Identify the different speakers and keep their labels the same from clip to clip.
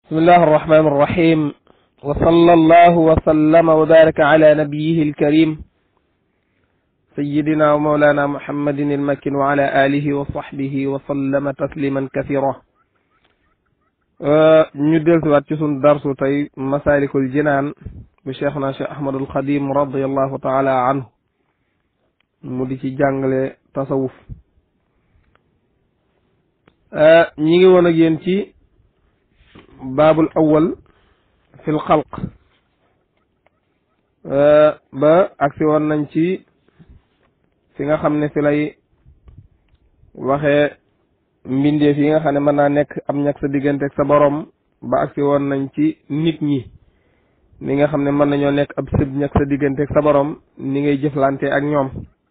Speaker 1: bismillahi arrahmani irrahim wa salla allahu wa sallama wa baraka ala nabiyihi alkarim sayidina wa maulana muhammadin almakin wa ala alihi wa sahbihi wa sallama tasliman kathira ñu dellusiwaat ci sun darsu tey masalikul jinaan bu cheikhna cheikh ahmadul xadim radiallahu taala anhu mu di ci jàngale tasawuf ñi ngi woon ak yéen ci baabul awal fil xalq ba agsi woon nañ ci fi nga xam ne fi lay waxee mbindeef yi nga xam ne mën naa nekk am ñag sa diggante ak sa borom ba agsi woon nañ ci nit ñi ni nga xam ne mën nañoo nekk ab sëb ñag sa diggante ak sa borom ni ngay jëflante ak ñoom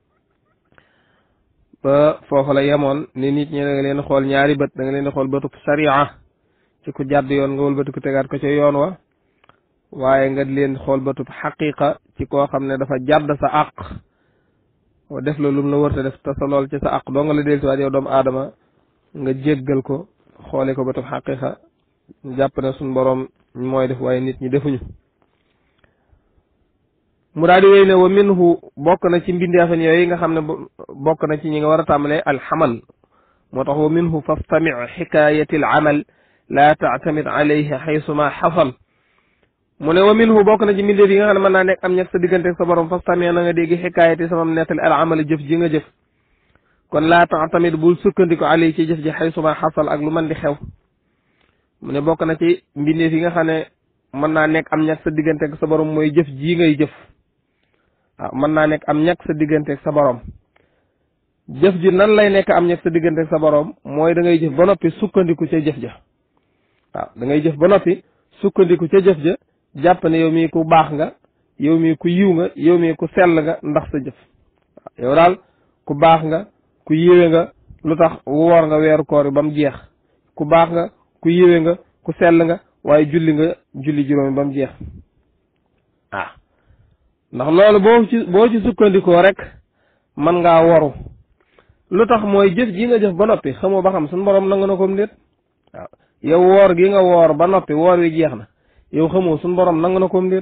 Speaker 1: ba foofu la yemoon ni nit ñi da nga leen xool ñaari bët da nga leen xool bëtub sariya ci ku jàdd yoon nga wëlbati ku tegaat ko ca yoon wa waaye nga leen xool bëtub xaqiqa ci koo xam ne dafa jàdd sa àq def la lum la wërta def te sa lool ci sa àq doo nga la del siwaat yow doomu aadama nga jéggal ko xoole ko bëtub xaqiqa jàpp ne suñ boroom mooy def waaye nit ñi defuñu mu daal di wéy ne wa minhu bokk na ci mbindeefan yooyu nga xam ne bokk na ci ñi nga war a tàmbalee alxamal moo tax wa minhu fastami xikayati al amal laa tactamid alayhi xaysuma xasal mu ne wa minhu bokk na ci mbindeef yi nga xam ne mën naa nekk am ñett sa diggante ak sa borom fastami na nga dégg xikayati samam nettali al amal jëf ji nga jëf kon laa tactamid bul sukkandiku alayhi ci jëf ji xaysuma xasal ak lu mën di xew mu ne bokk na ci mbindeef yi nga xam ne mën naa nekk am ñett sa diggante ak sa borom mooy jëf ji ngay jëf waaw mën naa nekk am ñàkk sa diggante ak sa borom jëf ji nan lay nekk am ñàkk sa diggante ak sa borom mooy da ngay jëf ba noppi sukkandiku ca jëf ja waaw da ngay jëf ba noppi sukkandiku ca jëf ja jàpp ne yow mii ku baax nga yow mii ku yiw nga yow mii ku sell nga ndax sa jëf waaw yow daal ku baax nga ku yiwe nga lu tax woor nga weeru koor ba mu jeex ku baax nga ku yiwe nga ku sell nga waaye julli nga julli juróomi ba mu jeex waaw ndax loolu boo ci boo ci sukkandikoo rek mën ngaa waru lu tax mooy jëf ji nga jëf ba noppi xamoo ba xam suñu borom nangu na ko mu déet waaw yow woor gi nga woor ba noppi woor wi jeex na yow xamoo suñu borom nangu na ko mu déet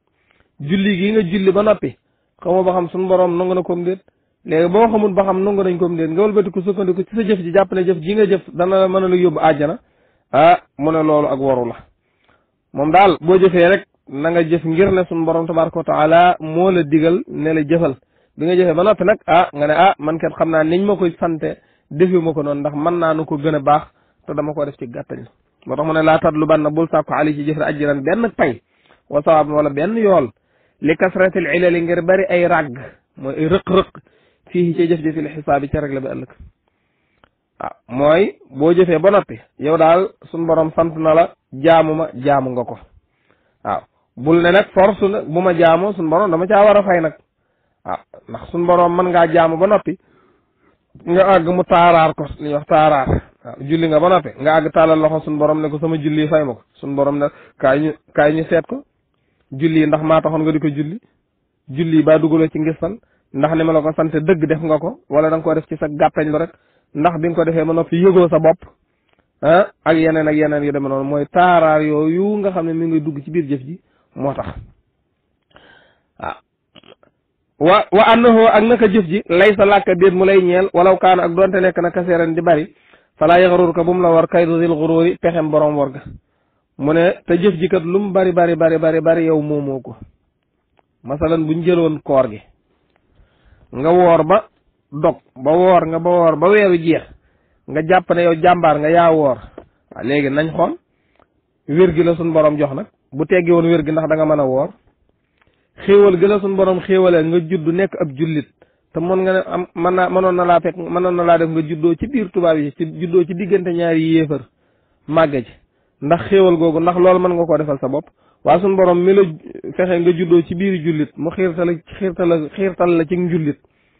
Speaker 1: julli gi nga julli ba noppi xamoo ba xam suñu borom nangu na ko mu déet léegi boo xamul ba xam nangu nañ ko mu déet nga wëlbati ko sukkandiku ci sa jëf ji jàpp ne jëf ji nga jëf dana la mën a la yóbbu àjjana ah mu ne loolu ak waru la moom daal boo jëfee rek na nga jëf ngir ne suñu borom tabaraka wa taala moo la digal ne la jëfal bi nga jëfee ba noppi nag ah nga ne ah man kat xam naa niñ ma koy sante defi ma ko noonu ndax mën naa nu ko gën a baax te dama ko def ci gàttañ moo tax mu ne laa tatlu ban na bul sàkko ali ci jëf re ajjiran benn pay wa sawaab wala benn yool li kasratil ilali ngir bari ay ràgg mooy ay rëq-rëq fii ci jëf-jëfi li xisaabi ca rek la bi ëllëg waaw mooy boo jëfee ba noppi yow daal suñu borom sant na la jaamu ma jaamu nga ko waaw bul ne nag force nag bu ma jaamoo suñu borom dama caa war a fay nag waaw ndax suñu borom mën ngaa jaamu ba noppi nga àgg mu taaraar ko li ñuy wax taaraar waaw julli nga ba noppi nga àgg tàllal loxo suñu borom ne ko sama julli fay ma ko suñu borom ne kaay ñu kaay ñu seet ko julli ndax maa taxoon nga di ko julli julli baa dugaloo ci ngistal ndax ni ma la ko sant dëgg def nga ko wala da nga ko def ci sa gàttañ lu rek ndax bi nga ko defee ba noppi yëgoo sa bopp ah ak yeneen ak yeneen yu demee noonu mooy taaraar yooyu nga xam ne mi ngi dugg ci biir jëf ji moo tax waaw wa wa annahu ak naka jëf ji lay sa làkka déet mu lay ñeel walaw kaana ak doonte nekk na kaseeran di bari falaa yaxrur ko bu mu la war kaydu zil xuróori pexem borom war ga mu ne te jëf ji kat lu mu bari bari bari bari bari yow moomoo ko masalan buñ jëloon koor gi nga woor ba dog ba woor nga ba woor ba weeru jeex nga jàpp ne yow jàmbaar nga yaa woor waaw léegi nañ xool wér gi la suñ borom jox nag bu teggi woon wér gi ndax da nga mën a woor xéewal gi la suñ borom xéewalee nga judd nekk ab jullit te mën nga ne am mën naa mënoon na laa fekk mënoon na laa def nga juddoo ci biir tubaab yi ci juddoo ci diggante ñaari yéefar màgge ci ndax xéewal googu ndax loolu mën nga koo defal sa bopp waa suñ borom mi la fexe nga juddoo ci biir jullit mu xiirtal xiirtal la xiirtal la ci njullit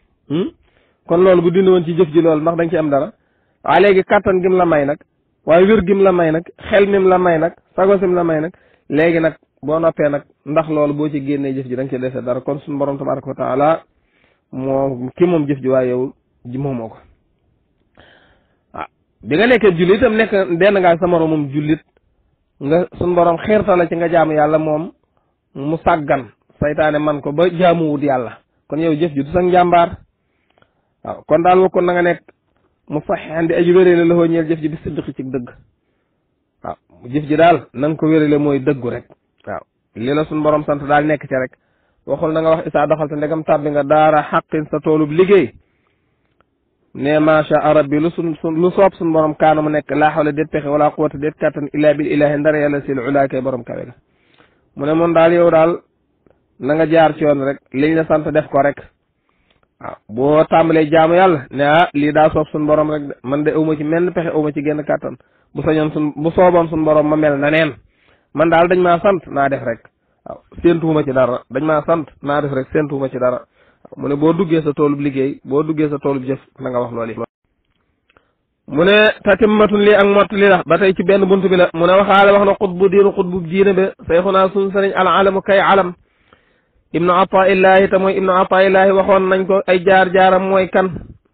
Speaker 1: kon loolu bu dindi woon ci jëf ji loolu ndax da nga ci am dara waaye léegi kàttan gim la may nag waaye wér gim la may nag xel mim la may nag sago sim la may nag léegi nag boo noppee nag ndax loolu boo ci génnee jëf ji da nga ci defee dara kon suñu borom tabaraka wa taala moo ki moom jëf ji waaye yow ji moomoo ko waaw bi nga nekkee jullit itam nekk denn ngaa sa moroomum jullit nga suñ borom xiirta la ci nga jaamu yàlla moom mu sàggan saytaane man ko ba jaamuwut yàlla kon yow jëf ji du sax njàmbaar waaw kon daal wa kon na nga nekk mu saxean di aji wérale la ñeel jëf ji bi siddiqi ci dëgg waaw jëf ji daal na nga ko wérale mooy dëggu rek waaw li la suñ borom sant daal nekk ci rek waxul na nga wax isaa doxal te ndegam tàbbi nga daara xaqin sa toolub liggéey ne macha arab bi lu sun sun lu soob suñ borom kaana mu nekk laa xawla déet pexe wala quwata déet kàttan illa bil ilahi ndara yàlla sil ulaay kay borom kawe la mu ne moom daal yow daal na nga jaar ci yoon rek liñ la sant def ko rek waaw boo tàmbalee jaamu yàlla ne ah lii daa soob suñ borom rek de man de awma ci menn pexe awma ci genn kàttan bu sañoon sun bu sooboon suñ borom ma mel na neen man daal dañ maa sant naa def rek waaw séentuwuma ci dara dañ maa sant naa def rek séentuwuma ci dara mu ne boo duggee sa toolub liggéey boo duggee sa toolub jëf na nga wax loolu yi mu ne tatimmatun lii ak mott li la ba tey ci benn bunt bi la mu ne waxaale wax na xutbu diinu xutbu diine ba sayxunaa suñ sëriñ al alamu kay alam ibnu ataillahi te mooy ibnu ataillahi waxoon nañ ko ay jaar-jaaram mooy kan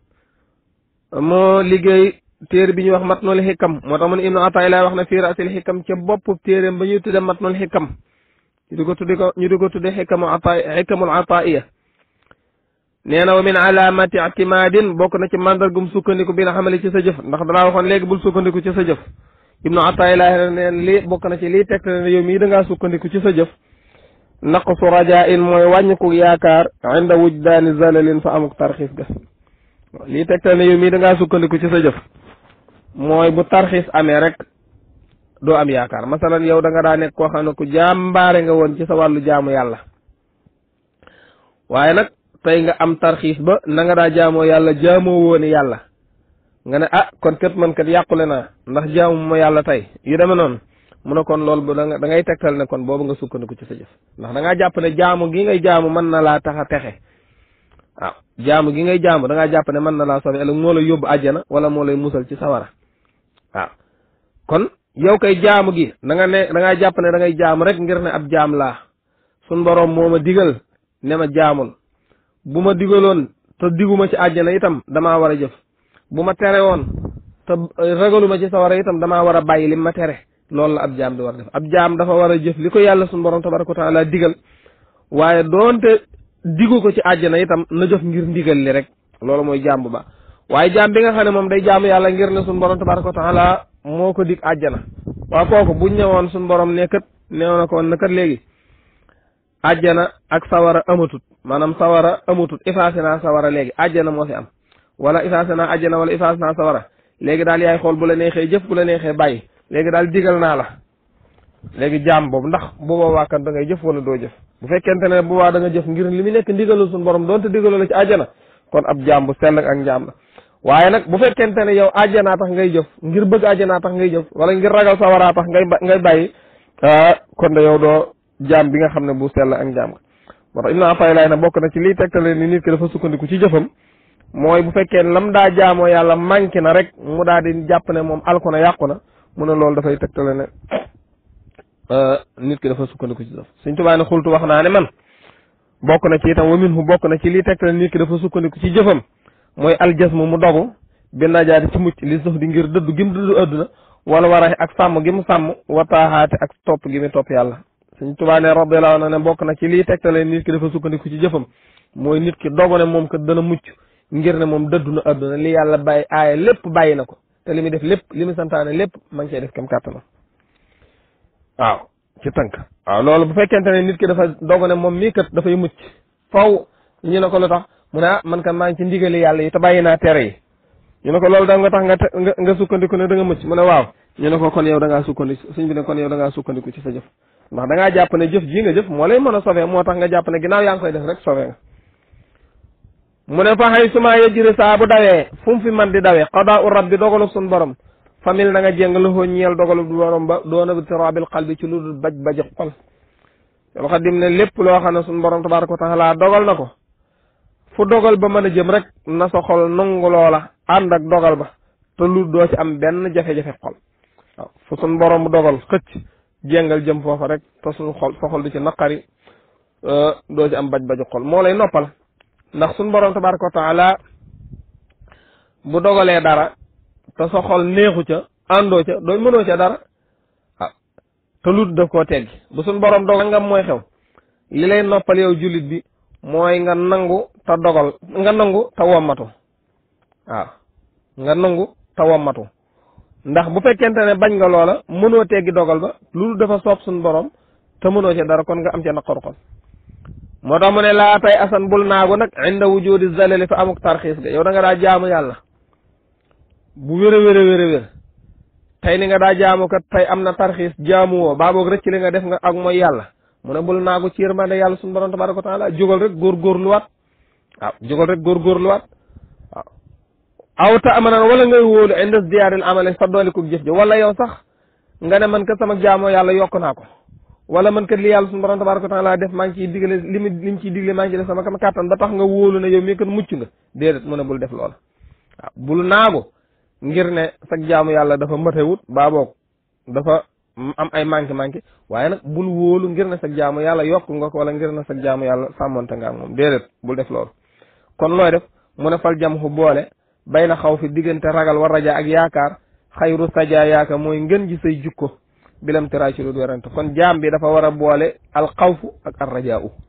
Speaker 1: moo liggéey téere bi ñuy wax matnul xikam moo tax mu ne ibnu ataillahi wax na fii rasil xikam ca bopp téeréem ba ñuy tudde matnul xikam ñu di ko tudde ko ñu di ko tudde xikamu ata xikamul ataiya nee na wa min alamati ictimadin bokk na ci mandargum sukkandiku bi nga xamale ci sa jëf ndax danaa waxoon léegi bul sukkandiku ci sa jëf ibnu ataillahi neen lii bokk na ci lii tegtale ne yow mii da ngaa sukkandiku ci sa jëf naqsu rajain mooy wàññiku yaakaar inda wujdaani zalalin fa amuk tarxiis ga lii tegtal ne yow mii da ngaa sukkandiku ci sa jëf mooy bu tarxiis amee rek doo am yaakaar masalan yow da nga daa nekk koo xam ne ku jàmbaare nga woon ci sa wàllu jaamu yàlla waaye nag tey nga am tarxiis ba na nga daa jaamoo yàlla jaamoo wooni yàlla nga ne ah kon kat man kat yàqule naa ndax jaamu ma yàlla tey yu demee noonu mu ne kon loolu bu da nga da ngay tegtal ne kon boobu nga sukkandiku ci sa jëf ndax da ngaa jàpp ne jaamu gi ngay jaamu mën na laa tax a texe waaw jaamu gi ngay jaamu da ngaa jàpp ne mën na laa sobe ëllëg moo lay yóbbu àjjana wala moo lay musal ci sawara waaw kon yow kay jaamu gi da nga ne da ngaa jàpp ne da ngay jaamu rek ngir ne ab jaam laa sun boroom moo ma digal ne ma jaamul bu ma digaloon te diguma ci àjjana itam damaa war a jëf bu ma tere woon te ragaluma ci sawara itam damaa war a bàyyi lim ma tere loolu la ab jaam di war def ab jaam dafa war a jëf li ko yàlla suñu borom tabaraka wa taala digal waaye doonte digu ko ci àjjana itam na jëf ngir ndigal li rek loolu mooy jaam bu baax waaye jaam bi nga xam ne moom day jaamu yàlla ngir ne suñu borom tabaraka wa taala moo ko dig àjjana waaw kooku buñ ñëwoon suñu borom ne kat neew na ko woon na kat léegi àjjana ak sawara amatut maanaam sawara amatut effacé naa sawara léegi àjjana moo fi am wala effacé naa àjjana wala effacé naa sawara léegi daal yaay xool bu la neexee jëf bu la neexee bàyyi léegi daal digal naa la léegi jaam boobu ndax bu boobaa kan da ngay jëf wala doo jëf bu fekkente ne bu boobaa da nga jëf ngir li mu nekk ndigalul suñu borom doonte digaloo la ci àjjana kon ab jaam bu sell ak njaam la waaye nag bu fekkente ne yow àjjanaa tax ngay jëf ngir bëgg àjjanaa tax ngay jëf wala ngir ragal sawaraa tax ngay ngay bàyyi kon de yow doo jaam bi nga xam ne bu sell ak njaam moo tax Ibnu Ataylaay na bokk na ci liy tegtale ni nit ki dafa sukkandiku ci jëfam mooy bu fekkee lam daa jaamoo yàlla manqué na rek mu daal di jàpp ne moom alku na yàqu na mu ne loolu dafay tegtale ne nit ki dafa sukkandiku ci jëf Sëñ Tuubaa ne xultu wax naa ne man bokk na ci itam wa minhu bokk na ci liy tegtale nit ki dafa sukkandiku ci jëfam mooy aljasmu mu dogu bi najaati ci mucc li sax di ngir dëddu gi mu dëddu adduna wala waraxe ak sàmm gi mu sàmm wataaxaate ak topp gi mu topp yàlla Sëñ Tuubaa ne radiyallaahu anhu ne bokk na ci liy tegtale nit ki dafa sukkandiku ci jëfam mooy nit ki dogu ne moom kat dana mucc ngir ne moom dëddu na adduna li yàlla bàyyi aaya lépp bàyyi na ko te li muy def lépp li muy santaane lépp ma ngi cee def kam kàttanam waaw ci tënk waaw loolu bu fekkente ne nit ki dafa dogu ne moom mii kat dafay mucc faw ñu ne ko lu tax mu ne ah man kan maa ngi ci ndigali yàlla yi te bàyyi naa tere yi ñu ne ko loolu da nga tax nga nga nga sukkandiku ne da nga mucc mu ne waaw ñu ne ko kon yow da ngaa sukkandiku suñ bi ne kon yow da ngaa sukkandiku ci sa jëf ndax da ngaa jàpp ne jëf ji nga jëf moo lay mën a sauver moo tax nga jàpp ne ginnaaw yaa ngi koy def rek sauver nga mu ne fa xëy suma yejjiri saa bu dawee fu mu fi man di dawee qadaa u rabbi dogalu sun borom famille na nga jéng loxoo ñeel dogalu borom ba doona bi tirabil qalbi ci lu dul baj baji xol yow xadim ne lépp loo xam ne sun borom tabaraka wa taala dogal na ko fu dogal ba mën a jëm rek na sa xol nangu loola ànd ak dogal ba te lu doo ci am benn jafe-jafe xol waaw fu sun borom dogal xëcc jéngal jëm foofa rek te suñu xol sa xol du ci naqari doo ci am baj baji xol moo lay noppal ndax suñ borom tabaraka wa taala bu dogalee dara te sa xol neexu ca àndoo ca doo mënoo ca dara waaw te lut daf koo teggi bu suñ borom dogal ngam mooy xew li lay noppal yow jullit bi mooy nga nangu te dogal nga nangu te wommatu waaw nga nangu te wommatu ndax bu fekkente ne bañ nga loola mënoo teggi dogal ba loolu dafa soob suñ borom te mënoo ci dara kon nga am ca naqaru xol moo tax mu ne laa tay asan bul naagu nag inda wujudi zalali fa amuk tarxiis ga yow da nga daa jaamu yàlla bu wér a wér a wér a wér tey ni nga daa jaamu kat tey am na tarxiis jaamu woo baa boog rëcc li nga def nga ak mooy yàlla mu ne bul naagu ci yërmande yàlla suñu borom tabaraka wa taala jógal rek góorgóorluwaat waaw jógal rek góorgóorluwaat waaw aw ta amanan wala ngay wóolu indes diyaaril amale sa doolikuk jëf ji wala yow sax nga ne man kat sama jaamoo yàlla yokk naa ko wala man kat li yàlla suñu borom tabaraka wa taala def maa ngi ciy digale li mu li mu ciy digle maa ngi ciy def sama kam kàttan ba tax nga wóolu ne yow mii kat mucc nga déedéet mu ne bul def loola waaw bul naagu ngir ne sag jaamu yàlla dafa matewut baa boog dafa am ay manqué manqué waaye nag bul wóolu ngir ne sag jaamu yàlla yokk nga ko wala ngir ne sag jaamu yàlla sàmmonte nga ak moom déedéet bul def loolu kon looy def mu ne fal jam xu boole bay na xaw fi diggante ragal war raja ak yaakaar xayru saja yaaka mooy ngën ji say jukko bilam tiraay ci lu werante kon jaam bi dafa war a boole alxawfu ak arrajaa u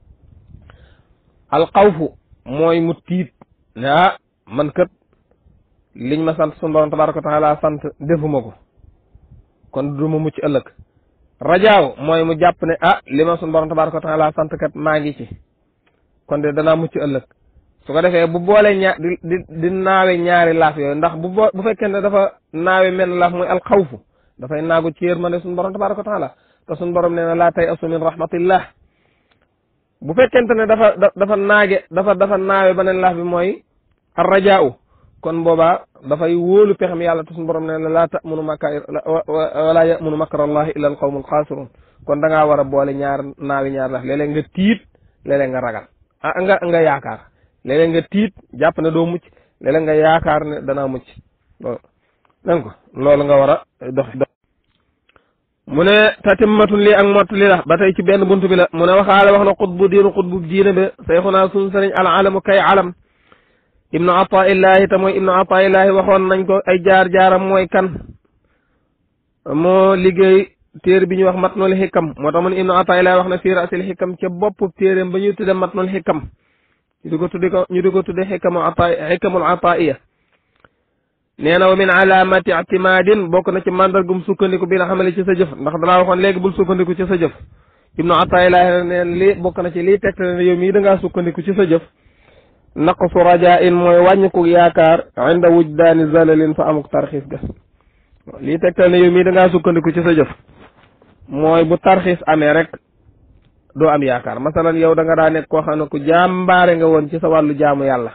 Speaker 1: alxawfu mooy mu tiit ne ah man kat liñ ma sant sunu borom tabaraka wa taala sant defuma ko kon du ma mucc ëllëg rajaaw mooy mu jàpp ne ah li ma sunu borom tabaraka wa taala sant kat maa ngi ci kon de danaa mucc ëllëg su ko defee bu boole ñaar di di di naawe ñaari laaf yooyu ndax bu boo bu fekkee ne dafa naawe menn laaf mooy alxawfu dafay naagu ci yërmande sunu borom tabaraka wa taala te sunu borom nee na laa tay asu min rahmatillah bu fekkente ne dafa dafa naage dafa dafa naawe beneen laaf bi mooy arrajaaw kon boobaa dafay wóolu pexem yàlla te suñu borom ne laa tamunu makka wala yamunu makra allahi illa al qawmu alxaasirun kon da ngaa war a boole ñaar naawi ñaar laaf léeg-léeg nga tiit léeg-léeg nga ragal ah nga nga yaakaar léeg-léeg nga tiit jàpp ne doo mucc léeg-léeg nga yaakaar ne danaa mucc loolu dégg ko loolu nga war a dox dox mu ne tatimmatun lii ak mott li la ba tey ci benn buntu bi la mu ne waxaale wax na xutbu diinu xutbu diine be sayxunaa suñu sëriñ al alamu kay alam ibnu ataillahi te mooy ibnu ataillahi waxoon nañ ko ay jaar-jaaram mooy kan moo liggéey téere bi ñuy wax matnul xikam moo tax mu ne ibnu ataillahi wax na fii rasil xikam ca bopp téeréem ba ñuy tudde matnul xikam ñu di ko tudde ko ñu di ko tudde xikamu ata xikamul ataiya nee na wa min alamati ictimadin bokk na ci mandargum sukkandiku bi la xamale ci sa jëf ndax dalaa waxoon léegi bul sukkandiku ci sa jëf ibnu ataillahi neen lii bokk na ci lii tegtale ne yow mii da ngaa sukkandiku ci sa jëf naqsu rajaa in mooy wàññiku yaakaar inda wujdaani zalalin fa amuk tarxiis ga lii tegtal ne yow mii da ngaa sukkandiku ci sa jëf mooy bu tarxiis amee rek doo am yaakaar masalan yow da nga daa nekk koo xam ne ku jàmbaare nga woon ci sa wàllu jaamu yàlla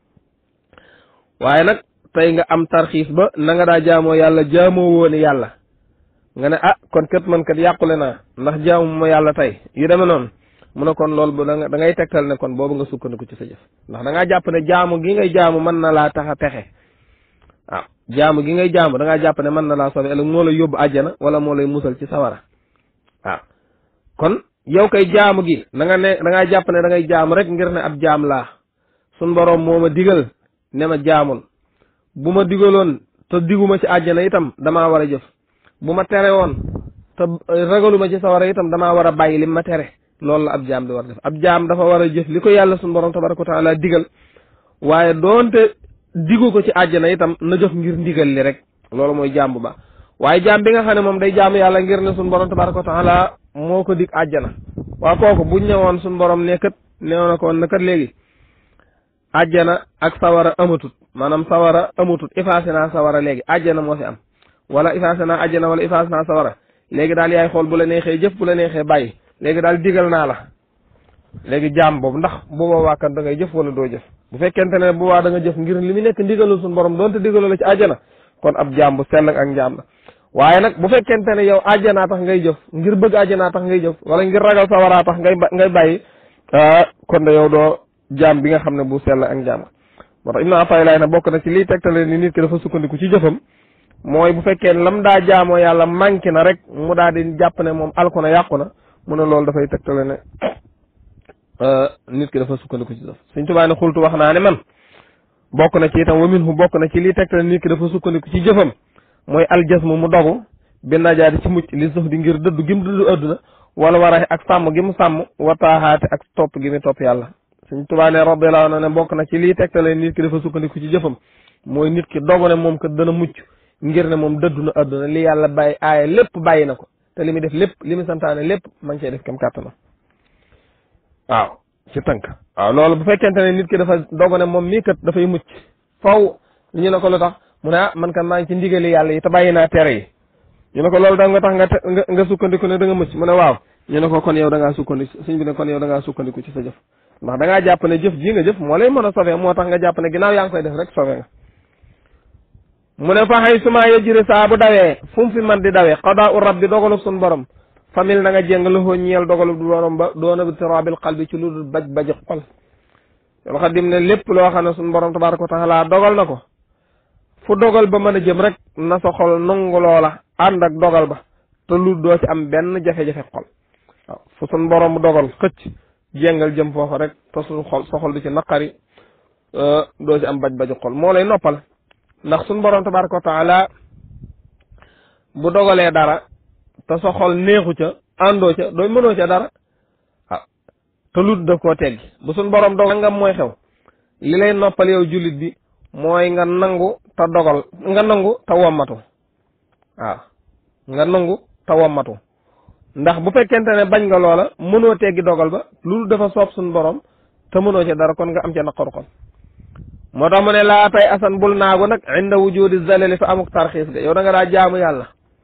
Speaker 1: waaye nag tey nga am tarxiis ba na nga daa jaamoo yàlla jaamoo wooni yàlla nga ne ah kon kat man kat yàqule naa ndax jaamu ma yàlla tey yu demee noonu mu ne kon loolu bu da da ngay tegtal ne kon boobu nga sukkandiku ci sa jëf ndax da ngaa jàpp ne jaamu gi ngay jaamu mën na laa tax a texe waaw jaamu gi ngay jaamu da ngaa jàpp ne mën na laa sobe ëllëg moo lay yóbbu àjjana wala moo lay musal ci sawara waaw kon yow kay jaamu gi da nga ne da ngaa jàpp ne da ngay jaamu rek ngir ne ab jaam laa sun boroom moo ma digal ne ma jaamul bu ma digaloon te diguma ci àjjana itam damaa war a jëf bu ma tere woon te ragaluma ci sawara itam damaa war a bàyyi lim ma tere loolu la ab jaam di war def ab jaam dafa war a jëf li ko yàlla suñu borom tabaraka wa taala digal waaye doonte digu ko ci àjjana itam na jëf ngir ndigal li rek loolu mooy jaam bu baax waaye jaam bi nga xam ne moom day jaamu yàlla ngir ne suñu borom tabaraka wa taala moo ko dig àjjana waa kooku buñ ñëwoon suñu borom ne kat neewoon na ko woon na kat léegi àjjana ak sawara amatut maanaam sawara amatut effacé naa sawara léegi àjjana moo fi am wala effacé naa àjjana wala effacé naa sawara léegi daal yaay xool bu la neexee jëf bu la neexee bàyyi léegi daal digal naa la léegi jaam boobu ndax bu boobaa kan da ngay jëf wala doo jëf bu fekkente ne bu boobaa da nga jëf ngir li mu nekk ndigalul suñu borom doonte digalul la ci àjjana kon ab jaam bu sell ak njaam la waaye nag bu fekkente ne yow àjjanaa tax ngay jëf ngir bëgg àjjanaa tax ngay jëf wala ngir ragal sawaraa tax ngay ngay bàyyi kon de yow doo jaam bi nga xam ne bu sell ak njaam moo tax Ibnu Ataylaay na bokk na ci liy tegtale ni nit ki dafa sukkandiku ci jëfam mooy bu fekkee lam daa jaamoo yàlla manqué na rek mu daal di jàpp ne moom alku na yàqu na mu ne loolu dafay tegtale ne nit ki dafa sukkandiku ci jëf Sëñ Tuubaa ne xultu wax naa ne man bokk na ci itam wa minhu bokk na ci liy tegtale nit ki dafa sukkandiku ci jëfam mooy aljasmu mu dogu bi najaati ci mucc li suuf di ngir dëddu gi mu dëddu adduna wala war a ak sàmm gi mu sàmm wataaxaate ak topp gi mu topp yàlla suñ tubaa ne radiyallahu anhu ne bokk na ci lii tegtale nit ki dafa sukkandiku ci jëfam mooy nit ki dogu ne moom kat dana mucc ngir ne moom dëddu na adduna li yàlla bàyyi aaye lépp bàyyi na ko te li muy def lépp li mu santaane lépp ma ngi cee def kem kàttanam waaw ci tënk waaw loolu bu fekkente ne nit ki dafa dogu ne moom mii kat dafay mucc faw li ñu ne ko lu tax mu ne ah man kat maa ngi ci ndigali yàlla yi te bàyyi naa tere yi ñu ne ko loolu da nga tax nga nga nga sukkandiku ne da nga mucc mu ne waaw ñu ne ko kon yow da ngaa sukkandiku suñ bi ne kon yow da ngaa sukkandiku ci sa jëf ndax da ngaa jàpp ne jëf ji nga jëf moo lay mën a sauver moo tax nga jàpp ne ginnaaw yaa ngi koy def rek sauver nga mu ne fa xëy suma yejjiri saa bu dawee fu mu fi man di dawee xadaa u rabbi dogalub suñ borom famille na nga jéng loxoo ñeel dogalub du borom ba doona bi tirabil qalbi ci lu dul baj baji xol yool xadim ne lépp loo xam ne suñ borom tabaraka wa taala dogal na ko fu dogal ba mën a jëm rek na sa xol nangu loola ànd ak dogal ba te lu doo ci am benn jafe-jafe xol waaw fu suñ borom dogal xëcc jéngal jëm foofa rek te suñ xol sa xol du ci naqari doo ci am baj baji xol moo lay noppal ndax suñ borom tabaraka wa taala bu dogalee dara te sa xol neexu ca àndoo ca dooy mënoo ca dara waaw te lut daf koo teggi bu suñ borom dogal ngam mooy xew li lay noppal yow jullit bi mooy nga nangu te dogal nga nangu te wommatu waaw nga nangu te wommatu ndax bu fekkente ne bañ nga loola mënoo teggi dogal ba loolu dafa soob suñ borom te mënoo ca dara kon nga am ca naqaru xol moo tax mu ne laa tay asan bul naagu nag inda wujudi zalali fa amuk tarxiis ga yow da nga daa jaamu yàlla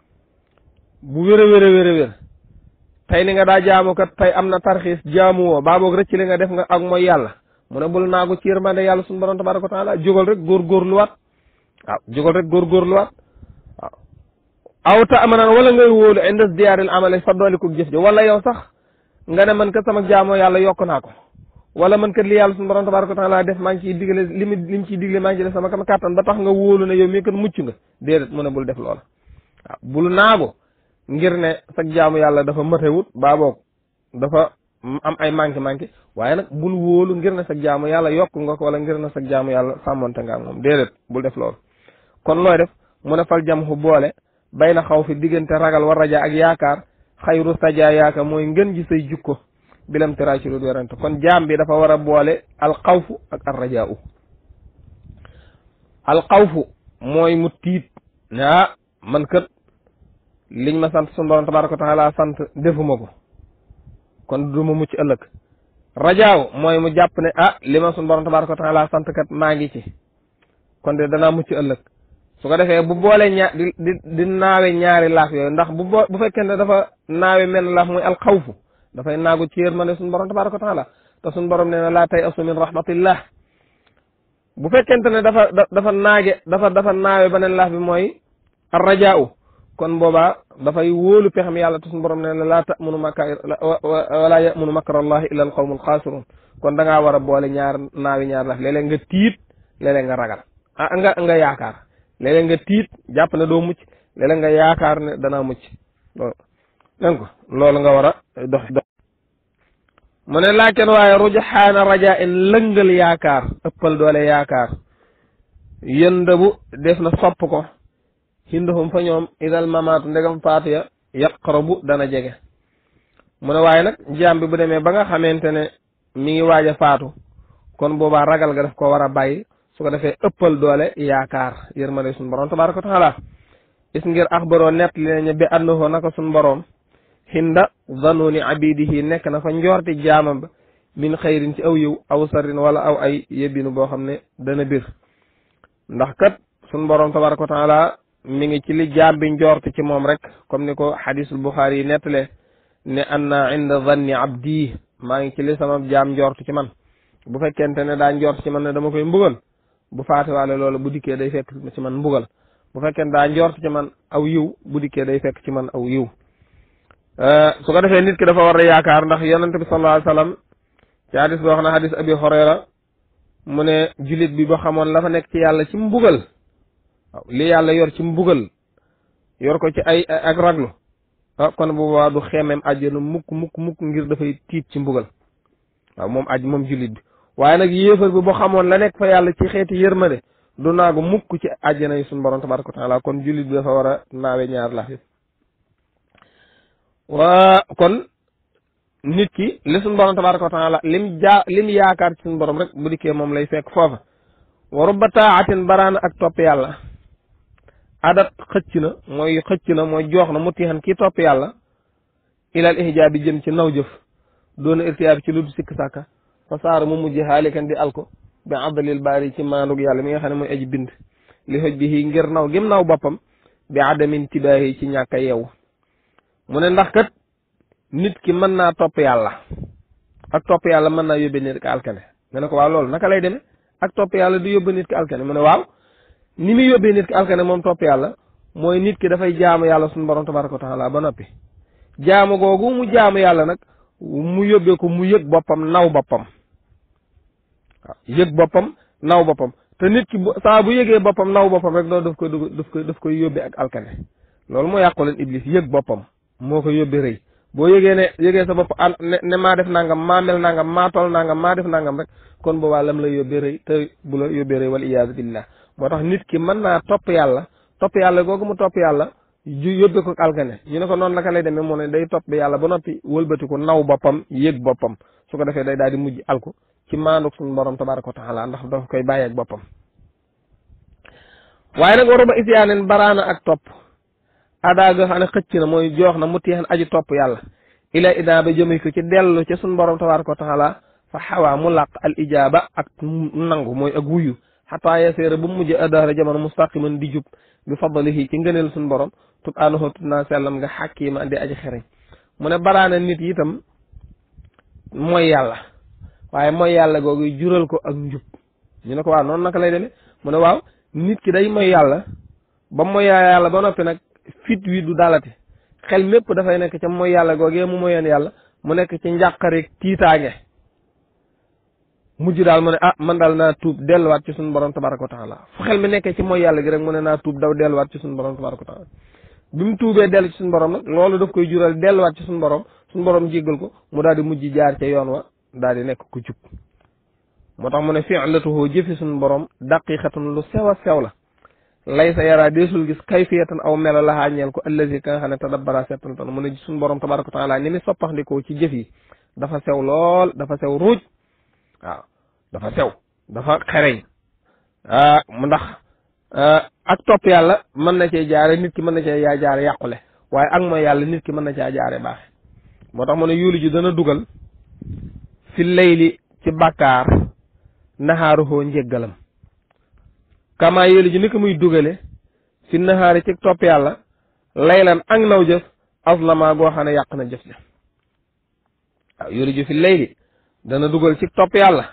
Speaker 1: bu wér a wér a wér a wér tey ni nga daa jaamu kat tey am na tarxiis jaamu woo baa boog rëcc li nga def nga ak mooy yàlla mu ne bul naagu ci yërmande yàlla suñu borom tabaraka wa taala jógal rek góorgóorluwaat waaw jógal rek góorgóorluwaat waaw aw ta amanan wala ngay wóolu inda diyaaril amale fa dooliku jëf ji wala yow sax nga ne man kat sama jaamoo yàlla yokk naa ko wala man kat li yàlla suñu borom tabaraka wa taala def maa ngi ciy digle li mu li mu ciy digle maa ngi ciy def sama kam kàttan ba tax nga wóolu ne yow mii kat mucc nga déedéet mu ne bul def loola waaw bul naagu ngir ne sag jaamu yàlla dafa matewut baa boog dafa am ay manqué manqué waaye nag bul wóolu ngir ne sag jaamu yàlla yokk nga ko wala ngir ne sag jaamu yàlla sàmmonte nga ak moom déedéet bul def loolu kon looy def mu ne fal jam xu boole bay na xaw fi diggante ragal war raja ak yaakaar xayru saja yaaka mooy ngën ji say jukko bilam tira ci lu werante kon jaam bi dafa war a boole alxawfu ak arrajaa u alxawfu mooy mu tiit ne ah man kat liñ ma sant sunu borom tabaraka wa taala sant defuma ko kon du ma mucc ëllëg rajaaw mooy mu jàpp ne ah li ma sunu borom tabaraka wa taala sant kat maa ngi ci kon de danaa mucc ëllëg su ko defee bu boole ñaar di di di naawe ñaari laaf yooyu ndax bu boo bu fekkee ne dafa naawe menn laaf muy alxawfu dafay naagu ci yërmande suñu borom tabaraka wa taala te suñu borom nee na laa tay asu min rahmatillah bu fekkente ne dafa dafa naage dafa dafa naawe beneen laaf bi mooy arrajaau kon boobaa dafay wóolu pexam yàlla te suñu borom nee na laa tamunu makka wala yamunu makra allahi illa al qawmu alxaasirun kon da ngaa war a boole ñaar naawi ñaar laaf léeg-léeg nga tiit léeg-léeg nga ragal ah nga nga yaakaar léeg-léeg nga tiit jàpp ne doo mucc léeg-léeg nga yaakaar ne danaa mucc loolu dégg ko loolu nga war a dox dox mu ne laakin waaye rujaxaana raja in lëngal yaakaar ëppal doole yaakaar yëndabu def na sopp ko hindahum fa ñoom idal mamaatu ndegam faatu ya yaqrabu dana jege mu ne waaye nag jaam bi bu demee ba nga xamante ne mi ngi waaj a faatu kon boobaa ragal nga daf ko war a bàyyi su ko defee ëppal doole yaakaar yërmande suñu borom tabaraka wa taala is ngir axbaroo nett li nañu bi annahu naka suñu borom hinda zanuni abidihi nekk na fa njoorti jaamam ba min xayrin ci aw yiw aw sarrin wala aw ay yebbinu boo xam ne dana bir ndax kat suñu borom tabaraka wa taala mi ngi ci li jaam bi njoorti ci moom rek comme ni ko xadisul buxaari yi nettalee ne anna inda zanni abdi maa ngi ci li sama jaam njort ci man bu fekkente ne daa njort ci man ne dama koy mbugal bu faatiwaale loolu bu dikkee day fekk ci man mbugal bu fekkente daa njort ci man aw yiw bu dikkee day fekk ci man aw yiw su ko defee nit ki dafa war a yaakaar ndax yonente bi sallallahu alayhi wasallam ci hadis boo xam ne hadis abi Hurayra mu ne julit bi ba xamoon la fa nekk ci yàlla ci mbugal waaw li yàlla yor ci mbugal yor ko ci ay ak raglu ah kon bu boobaa du xeemeem àjjana mukk mukk mukk ngir dafay tiit ci mbugal waaw moom aj moom jullit bi waaye nag yéefar bi boo xamoon la nekk fa yàlla ci xeeti yërmande du naagu mukk ci àjjana yi suñu borom tabaraka wa taala kon jullit bi dafa war a naawe ñaar la waa kon nit ki li suñu borom tabaraka wa taala lim jaa lim yaakaar ci suñu borom rek bu dikkee moom lay fekk foofa wa rubba taatin baraana ak topp yàlla adat xëcc na mooy xëcc na mooy joox na mu tiixan kii topp yàlla ilal ihjaabi jëm ci naw jëf doona irtiyaabi ci lu du sikk sàkka fa saara mu mujj xaalikan di alko bi abdalil baari ci maandug yàlla mi nga xam ne mooy aji bind li xoj bi ngir naw gim naw boppam bi adamin tibaahi ci ñàkk a yeewu mu ne ndax kat nit ki mën naa topp yàlla ak topp yàlla mën naa yóbbee nit ki alkane nga ne ko waaw loolu naka lay demee ak topp yàlla du yóbbe nit ki alkane mu ne waaw ni muy yóbbee nit ki alkane moom topp yàlla mooy nit ki dafay jaamu yàlla suñu borom tabaraka wa taala ba noppi jaamu googu mu jaamu yàlla nag mu yóbbee ko mu yëg boppam naw boppam waaw yëg boppam naw boppam te nit ki saa bu yëgee boppam naw boppam rek loolu daf koy daf koy daf koy yóbbee ak alkane loolu moo yàqu leen iblis yëg boppam moo ko yóbbee rëy boo yëgee ne yëgee sa bopp an ne ne maa def nangam maa mel nangam maa tol nangam maa def nangam rek kon boobaa lam la yóbbee rëy te bu la yóbbee rëy wal iyaazu billah moo tax nit ki mën naa topp yàlla topp yàlla googu mu topp yàlla ju yóbbee ko alkane ñu ne ko noonu naka lay demee mu ne day topp yàlla ba noppi wëlbati ko naw boppam yëg boppam su ko defee day daal di mujj alku ci maanduk suñu borom tabaraka wa taala ndax dafa koy bàyyi ak boppam waaye nag waruba isyaaneen baraana ak topp adaa ga xam ne xëcc na mooy joox na mu teexan aji topp yàlla ila idaa ba jëme ko ci dellu ci suñu borom tabaraka wa taala fa xawaa mu làq al ijaaba ak nangu mooy ak wuyu xataa yaseera ba mujj adaara jamono mustaqiman di jub bi fadlihi ci ngëneel suñu borom subhaanahu tub naa sellam nga xàkkiima andi aji xereñ mu ne baraana nit itam mooy yàlla waaye mooy yàlla googu jural ko ak njub ñu ne ko waaw noonu naka lay demee mu ne waaw nit ki day mooy yàlla ba mooy yàlla ba noppi nag fit wi du dalati xel mépp dafay nekk ca mooy yàlla googee mu moyoon yàlla mu nekk ci njàqare tiitaange mujj daal mu ne ah man daal naa tuub delluwaat ci suñu borom tabaraka wa taala fu xel mi nekkee ci mooy yàlla gi rek mu ne naa tuub daw delluwaat ci suñu borom tabaraka wa taala bi mu tuubee dellu ci suñu borom nag loolu daf koy jural delluwaat ci suñu borom suñu borom jéggal ko mu daal di mujj jaar ca yoon wa daal di nekk ku jub moo tax mu ne fi'latuhu jëfi suñu borom daqiqatun lu sew a sew la lay sa yaraa deesul gis kayfiyatan aw melo la xaañeel ko allazi ka nga xam ne tadabbara settantan mu ne suñu borom tabaraka wa taala ni mi soppaxndikoo ci jëf yi dafa sew lool dafa sew ruuj waaw dafa sew dafa xereñ ah mu ndax ak topp yàlla mën na cee jaare nit ki mën na cee yaa jaare yàqule waaye ak mooy yàlla nit ki mën na caa jaare baaxe moo tax mu ne yuulu ji dana dugal fi layli ci bàkkaar naxaaruhoo njéggalam kama yéelu ji ni ko muy dugale fi naxaari ci topp yàlla laylan ak naw jëf aslama goo xam ne yàq na jëf ja waaw yéelu ji fi layli dana dugal ci topp yàlla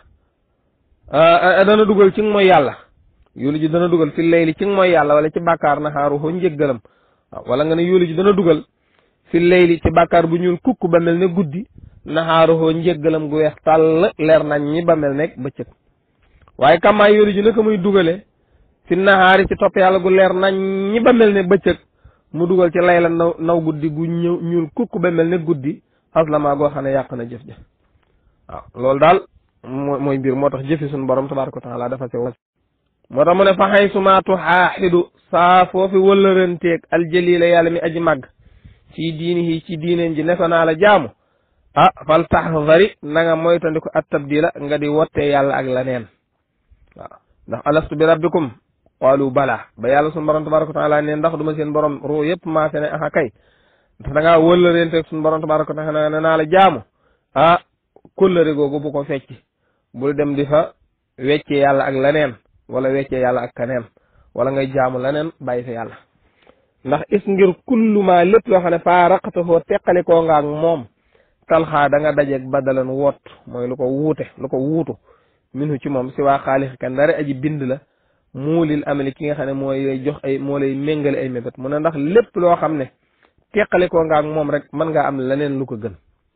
Speaker 1: dana dugal ci mooy yàlla yéelu ji dana dugal fi layli ci mooy yàlla wala ci bàkkaar naxaaruhoo njéggalam waaw wala nga ne yéelu ji dana dugal fi layli ci bàkkaar bu ñuul kukk ba mel ne guddi naxaaruhoo njéggalam gu weex tàll leer nañ ñi ba mel nekk bëccëg waaye kamaa yéelu ji naka muy dugale fi naxaari ci topp yàlla gu leer nañ ñi ba mel ne bëccëg mu dugal ci layla naw naw guddi gu ñëw ñuul kukk ba mel ne guddi aslama goo xam ne yàq na jëf ja waaw loolu daal mooy mbir moo tax jëfi suñu borom tabaraka wa taala dafa sew moo tax mu ne fa xay sumaatu xaaxidu saa foofi wëllëranteeg aljalila yàlla mi aji màgg fii diini yi ci diineen ji ne ko naa la jaamu ah fal taxdari na nga moytandiku at tabdila nga di wottee yàlla ak leneen waaw ndax alastu bi rabbikum qaalu bala ba yàlla suñu borom tabaraka wa taala ne ndax duma seen borom ruu yëpp maa fe ne aha kay ndax da ngaa wëllërenteeg suñu borom tabaraka wa taala ne naa la jaamu ah kóllëre googu bu ko fecc bul dem di fa weccee yàlla ak leneen wala weccee yàlla ak keneen wala ngay jaamu leneen bàyyi fa yàlla ndax is ngir kulluma lépp loo xam ne faa raqatahoo teqalikoo nga ak moom talxaa da nga dajeeg badalan woot mooy lu ko wuute lu ko wuutu minu ci moom si waa xaalix kan dara aji bind la muulil amali ki nga xam ne mooy lay jox ay moo lay méngale ay mébét mu ne ndax lépp loo xam ne teqalikoo nga ak moom rek mën ngaa am leneen lu ko gën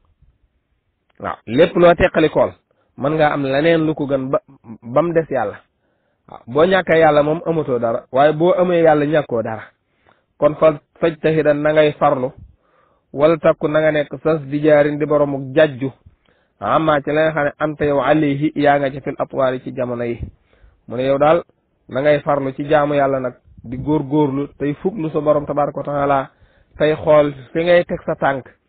Speaker 1: waaw lépp loo teqalikool mën ngaa am leneen lu ko gën ba ba mu des yàlla waaw boo ñàkkee yàlla moom amatoo dara waaye boo amee yàlla ñàkkoo dara kon fa faj taxidan na ngay farlu wala takku na nga nekk sas di jaarin di boromuk jajju amma ci la nga xam ne anta yow alayhi yaa nga ca fil atwaari ci jamono yi mu ne yow daal na ngay farlu ci jaamu yàlla nag di góorgóorlu tey fuglu sa borom tabaraka wa taala tey xool fi ngay teg sa tànk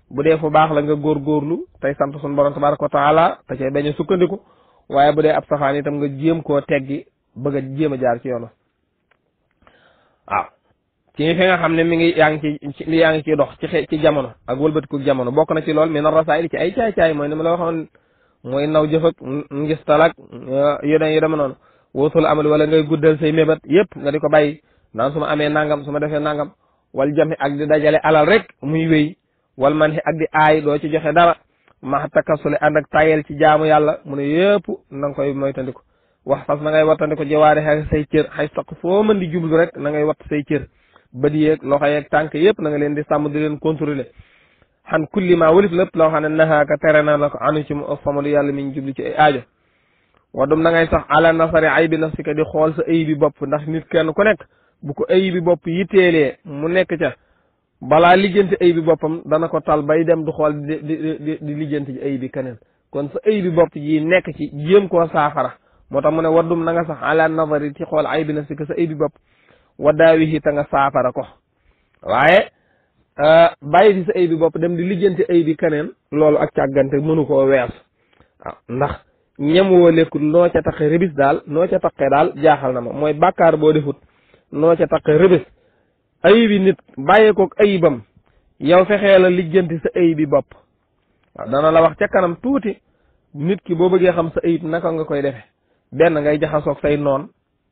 Speaker 1: bu dee fu baax la nga góorgóorlu tey sant suñu borom tabaraka wa taala te cay bañ a sukkandiku waaye bu dee ab safaan itam nga jéem koo teggi bëgg a jéem a jaar ci yoonu waaw ci fi nga xam ne mi ngi yaa ngi ci yaa ngi ciy dox ci xe ci jamono ak wëlbatiku jamono bokk na ci lool mais na rasaayil ci ay caay-caay mooy ni ma la waxoon mooy naw jëf ak ngis talak yu den yu dema noonu wootul amal wala ngay guddal say mébat yépp nga di ko bàyyi naan su ma amee nangam su ma defee nangam wal jami ak di dajale alal rek muy wéy wal man xi ak di aay doo ci joxe dara ma takasule ànd ak tayel ci jaamu yàlla mu ne yëpp na nga koy moytandiku wax fas na ngay wattandiko jiwaare xek say cër xay saq foo mën di jublu rek na ngay watt say cër bët yeeg loxo yeeg tànk yëpp na nga leen di sàmm di leen contrôler xan kulli ma walif lépp loo xam ne naxaaka tere na la ko anu ci mu famalu yàlla mi ñu jublu ci ay aajo wadum na ngay sax ala nasari ay bi nafsika di xool sa ay bi bopp ndax nit kenn ku nekk bu ko ay bi bopp yitteelee mu nekk ca balaa lijjanti ay bi boppam dana ko tal bay dem du xool di di di di lijjanti ci ay bi keneen kon sa ay bi bopp ji nekk ci jéem koo saafara moo tax mu ne waddum na nga sax ala nazari ci xool ay bi nafsika sa ay bi bopp waddaawihi ta nga saafara ko waaye bàyyi fi sa ay bi bopp dem di lijjanti ay bi keneen loolu ak càggante mënu koo wees waaw ndax ñem woo lekkul noo ca taqe rëbis daal noo ca taqe daal jaaxal na ma mooy bàkkaar boo defut noo ca taqe rëbis ayibi nit bàyyeekook ayibam yow fexee la lijjanti sa ayibi bopp waaw dana la wax ca kanam tuuti nit ki boo bëggee xam sa ayib naka nga koy defe benn ngay jaxasoog say noon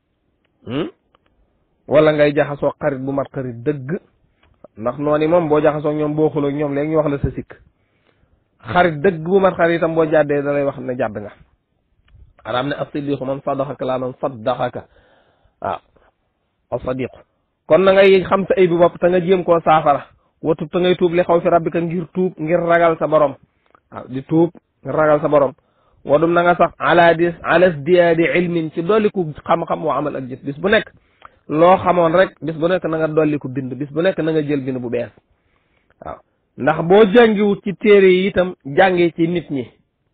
Speaker 1: wala ngay jaxasoog xarit bu mat xarit dëgg ndax noonu moom boo jaxasoog ñoom boo xuloo ñoom léegi ñu wax la sa sikk xarit dëgg bu mat xarit itam boo jàddee da lay wax ne jàdd nga araam ne as-siddiqu man sadaxaka laa man saddaxaka waaw as-sadiqu kon na ngay xam sa ay bi bopp te nga jéem koo saafara watub te ngay tuub li xaw fi rabbika ngir tuub ngir ragal sa borom waaw di tuub ngir ragal sa borom wadum na nga sax ala dis ala diyaadi ilmin ci dolliku xam-xam wa amal ak jëf bis bu nekk loo xamoon rek bis bu nekk na nga dolliku bind bis bu nekk na nga jël bind bu bees waaw ndax boo jàngiwut ci téere yi itam jàngee ci nit ñi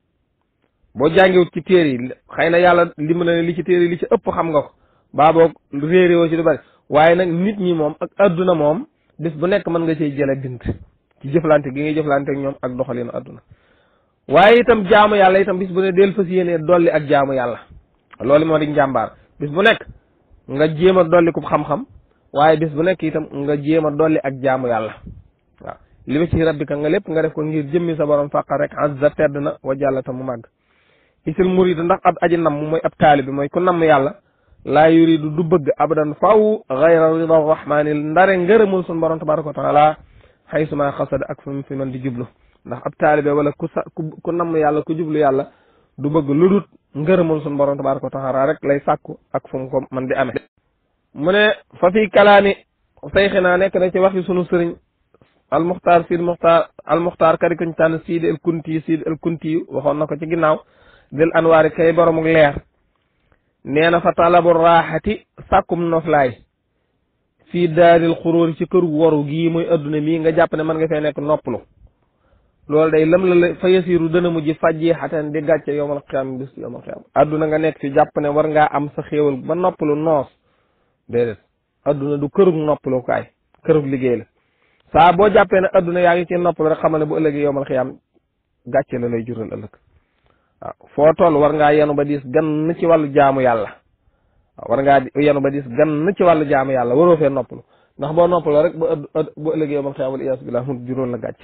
Speaker 1: boo jàngiwut ci téere yi xëy na yàlla li mu ne li ci téere yi li ci ëpp xam nga ko baa boog réeréwoo ci lu bari waaye nag nit ñi moom ak adduna moom bis bu nekk mën nga cee jële bind ci jëflante gi ngay jëflante ak ñoom ak doxalinu adduna waaye itam jaamu yàlla itam bis bu ne del fas yéenee dolli ak jaamu yàlla loolu moo di njàmbaar bis bu nekk nga jéem a dolli ko xam-xam waaye bis bu nekk itam nga jéem a dolli ak jaamu yàlla waaw li ma ci rabbika nga lépp nga def ko ngir jëmmi sa borom fàqa rek azza tedd na wa jàllata mu màgg isil murid ndax ab aji namm mooy ab taali bi mooy ku namm yàlla laa yuridu du bëgg abadan faw gayra rida rahmaani ndare ngërëmul sun borom tabaraka wa taala xaysuma xasada ak fu mu fi man di jublu ndax ab taalibe wala ku sa ku namm yàlla ku jublu yàlla du bëgg lu dut ngërëmul sun borom tabaraka wa taala rek lay sàkku ak fu mu ko man di amee mu ne fa fi kalaami sayxinaa nekk na ci waxi sunu sëriñ almuxtaar siid muxtaar almuxtaar kari kuñ tànn siid el kunti siid el kunti waxoon na ko ci ginnaaw del anwaari kay boromuk leer nee na fa talabu raaxati sàkkum noflaay fii daaril xuróori ci këru waru gii muy adduna mii nga jàpp ne mën nga fee nekk noppalu loolu day lam la la fa yasiru dana mujj fajji xatan di gàcce yowmal xiyaam bis yowmal xiyaam adduna nga nekk fi jàpp ne war ngaa am sa xéewal ba noppalu noos déedéet adduna du kërug noppalu kaay kërug liggéey la saa boo jàppee ne adduna yaa ngi ci noppalu rek xamal ne bu ëllëgee yowmal xiyaam gàcce la lay jural ëllëg waaw foo toll war ngaa yenu ba diis gann ci wàllu jaamu yàlla waaw war ngaa yenu ba diis gann ci wàllu jaamu yàlla waroo fee noppalu ndax boo noppalu rek bu ëdd bu ëllëgee yowmal xiyaam wal iyaasu billaah mu jural la gàcce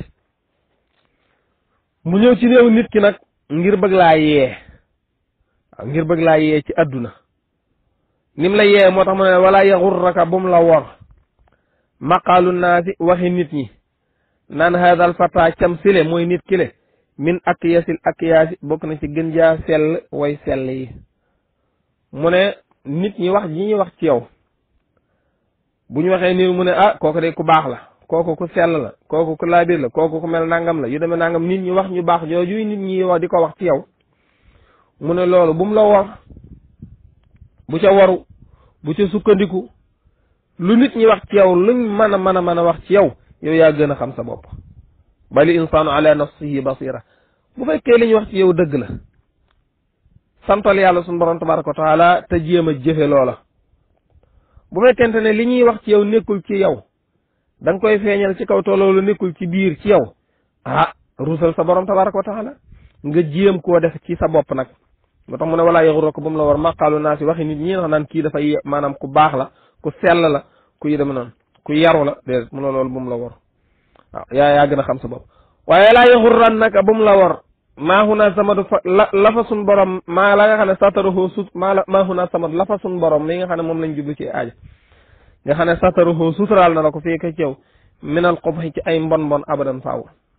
Speaker 1: mu ñëw ci réew nit ki nag ngir bëgg laa yee waaw ngir bëgg laa yee ci adduna nim la yee moo tax mu ne wala yaxurraka bum la wor maqaalu naasi waxi nit ñi naan haadal fata cam sile mooy nit ki le min ak yasil ak yaasi bokk na ci gën jaa sell way sell yi mu ne nit ñi wax ji ñuy wax ci yow bu ñu waxee nii mu ne ah kooku de ku baax la kooku ku sell la kooku ku laabir la kooku ku mel nangam la yu demee nangam nit ñi wax ñu baax jooju nit ñi wax di ko wax ci yow mu ne loolu bu mu la wor bu ca waru bu ca sukkandiku lu nit ñi wax ci yow luñ mën a mën a mën a wax ci yow yow yaa gën a xam sa bopp bali insaanu ala nafsihi basira bu fekkee li ñu wax ci yow dëgg la santal yàlla suñu borom tabaraka wa taala te jéem a jëfe loola bu fekkente ne li ñuy wax ci yow nekkul ci yow da nga koy feeñal ci kaw te loolu nekkul ci biir ci yow ah rusal sa borom tabaraka wa taala nga jéem koo def ci sa bopp nag moo tax mu ne walaa yaxuroo ko ba mu la war maqaalu naa si waxi nit ñi nga naan kii dafay maanaam ku baax la ku sell la ku yi dem noonu ku yaru la déedéet mu ne loolu bu mu la war waaw yaa yaa gën a xam sa bopp waaye laa yaxurran naka bu mu la war maa huna samadu fa la la fa sun borom maa la nga xam ne sataruhu sut maa la maa huna samadu la fa sun borom li nga xam ne moom lañ jublu ci aaja nga xam ne sataruhu suturaal na la ko fii ka ci yow minal qubhi ci ay mbon mbon abadan faaw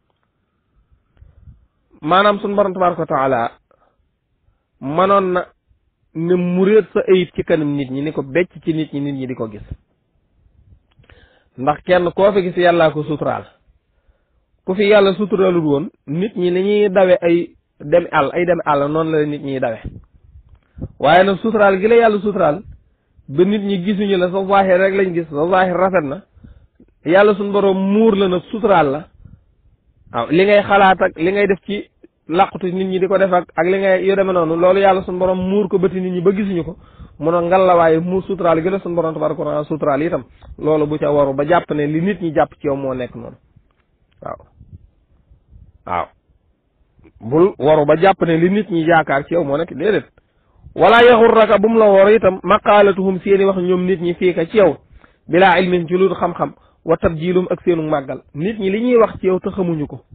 Speaker 1: maanaam sun borom tabaraka wa taala manoon na ne muréet sa ayib ci kanam nit ñi ni ko becc ci nit ñi nit ñi di ko gis ndax kenn koo fi gis yàllaa ko suturaal ku fi yàlla suturaalul woon nit ñi ni ñuy dawe ay dem àll ay dem àll noonu la nit ñiy dawe waaye nag suturaal gi la yàlla suturaal ba nit ñi gisuñu la sa zaahir rek lañ gis sa zaahir rafet na yàlla suñ borom muur la nag suturaal la waaw li ngay xalaat ak li ngay def ci làqutu nit ñi di ko def ak ak li ngay yo demee noonu loolu yàlla suñ borom muur ko bëti nit ñi ba gisuñu ko mun a ngal la waaye muur suturaal gi la suñ borom tabaraka wa taala suturaal itam loolu bu ca waru ba jàpp ne li nit ñi jàpp ci yow moo nekk noonu waaw waaw bul waru ba jàpp ne li nit ñi yaakaar ci yow moo nekk déedéet wala yaxurraka bu mu la wor itam maqaalatuhum seeni wax ñoom nit ñi fii ka ci yow bilaa ilmin ci lu xam-xam wa tabjilum ak seenu màggal nit ñi li ñuy wax ci yow te xamuñu ko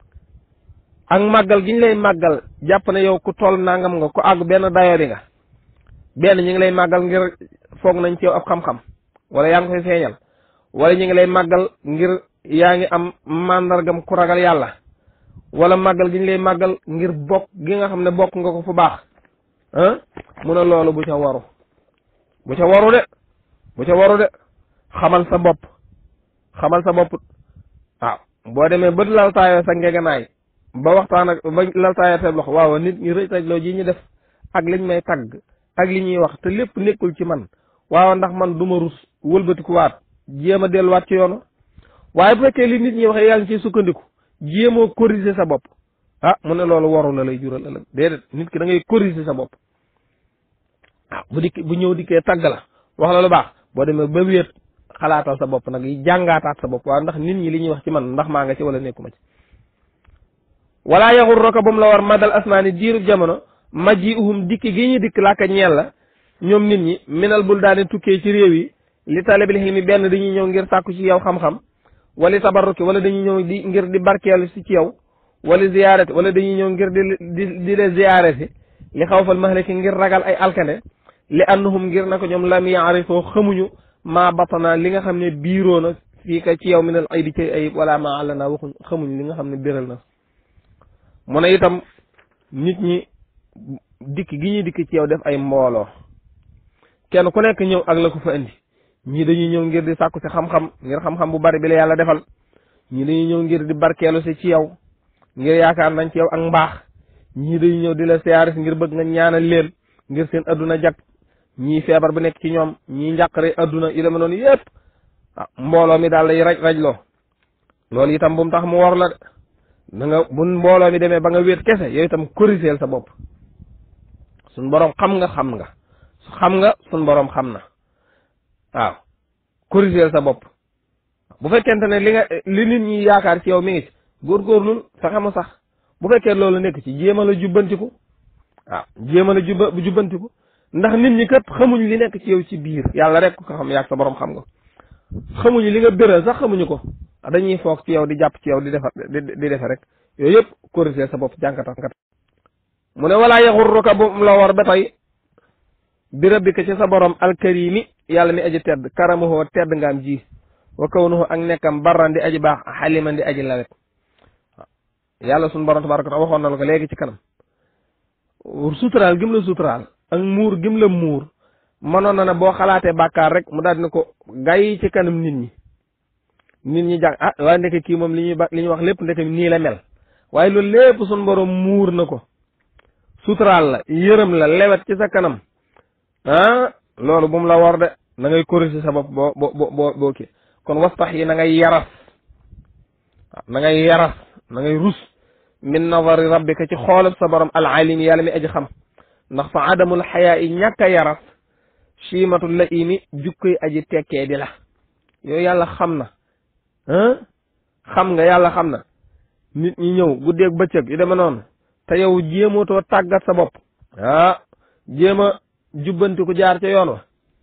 Speaker 1: ak màggal gi ñu lay màggal jàpp ne yow ku toll nangam nga ku àgg benn dayoo nga benn ñi ngi lay màggal ngir foog nañ ci yow ab xam-xam wala yaa ngi koy feeñal wala ñi ngi lay màggal ngir yaa ngi am màndargam ku ragal yàlla wala màggal gi ñu lay màggal ngir bokk gi nga xam ne bokk nga ko fu baax ah mu ne loolu bu ca waru bu ca waru de bu ca waru de xamal sa bopp xamal sa bopp waaw boo demee ba laltaayoo sa ngeganaay ba waxtaan ak ba laltaayoo sa loxo waaw nit ñi rëj loo ji ñu def ak liñ may tagg ak li ñuy wax te lépp nekkul ci man waaw ndax man du ma rus wëlbatikuwaat jéem a delluwaat ci yoonu waaye bu fekkee li nit ñi waxee yaa ngi ciy sukkandiku jéemoo corriger sa bopp ah mu ne loolu waru la lay jural ëllëg déedéet nit ki da ngay corriger sa bopp waaw bu dikk bu ñëw dikkee tagg la wax la lu baax boo demee ba wéet xalaatal sa bopp nag yi jàngaataat sa bopp waaw ndax nit ñi li ñuy wax ci man ndax maa nga ci wala nekkuma ci wala yaxurraka ba mu la war madal asmaani diirub jamono majji uhum dikki gi ñu dikk laaka ñeel la ñoom nit ñi minal bul daane tukkee ci réew yi li talibil xilmi benn dañuy ñëw ngir sàkku ci yow xam-xam wala tabarruki wala dañuy ñëw di ngir di barkeelu si ci yow wala ziyaarati wala dañuy ñëw ngir di di di la ziyaarati li xawfal mahlaki ngir ragal ay alkane li annahum ngir na ko ñoom lam yaarifoo xamuñu maa batana li nga xam ne biiroo na fii ka ci yow minal aybi ci ayib wala maa àll naa waxuñ xamuñ li nga xam ne biral na mu ne itam nit ñi dikk gi ñuy dikk ci yow def ay mbooloo kenn ku nekk ñëw ak la ko fa indi ñii dañuy ñëw ngir di sàkku si xam-xam ngir xam-xam bu bari bi la yàlla defal ñii dañuy ñëw ngir di barkeelu si ci yow ngir yaakaar nañ ci yow ak mbaax ñii dañuy ñëw di la siyaare si ngir bëgg nga ñaanal leen ngir seen adduna jag ñii feebar bu nekk ci ñoom ñii njàqare adduna yu deme noonu yépp ah mbooloo mi daal lay raj rajloo loolu itam bu mu tax mu war la da nga bu mbooloo mi demee ba nga wéet kese yow itam corrigeel sa bopp suñ boroom xam nga xam nga xam nga suñ boroom xam na waaw corrigeel sa bopp bu fekkente ne li nga li nit ñi yaakaar ci yow mi ngi ci góorgóorlul fexe mu sax bu fekkee loolu nekk ci jéem a la jubbantiku waaw jéem a la jubba jubbantiku ndax nit ñi kat xamuñ li nekk ci yow ci biir yàlla rek ko xam yaag sa borom xam nga xamuñu li nga béral sax xamuñu ko dañuy foog ci yow di jàpp ci yow di defar di defe rek yooyu yëpp corrigeel sa bopp jànkata mu ne walaa yaxurruka bu la war ba tey bi rabbika ci sa borom alkarimi yàlla mi aji tedd karamuhoo tedd ngaam ji wa kawnuhu ak nekkam barran di aji baax xaliman di aji lawet yàlla suñu borom tabaraka taala waxoon na la ko léegi ci kanam suturaal gim la suturaal ak muur gim la muur mënoon na ne boo xalaatee bàkkaar rek mu daal ne ko gay ci kanam nit ñi nit ñi jàng ah waaye ndeke kii moom li ñuy ba li ñuy wax lépp ndeke nii la mel waaye loolu lépp suñu borom muur na ko suturaal la yërëm la lewet ci sa kanam ah loolu bu mu la war de na ngay corriger sa bopp boo boo boo boo kii kon wastax yi na ngay yaras na ngay yaras na ngay rus min nazari rabbika ci xoolab sa borom al alim yàlla mi aji xam ndax fa adamul xayaa yi ñàkk a yaras chimatul la imi jukkoy aji tekkee di la yooyu yàlla xam na ah xam nga yàlla xam na nit ñi ñëw guddeeg bëccëg yu deme noonu te yow jéematoo tàggat sa bopp ah jéem a jubbanti ku jaar ca yoon wa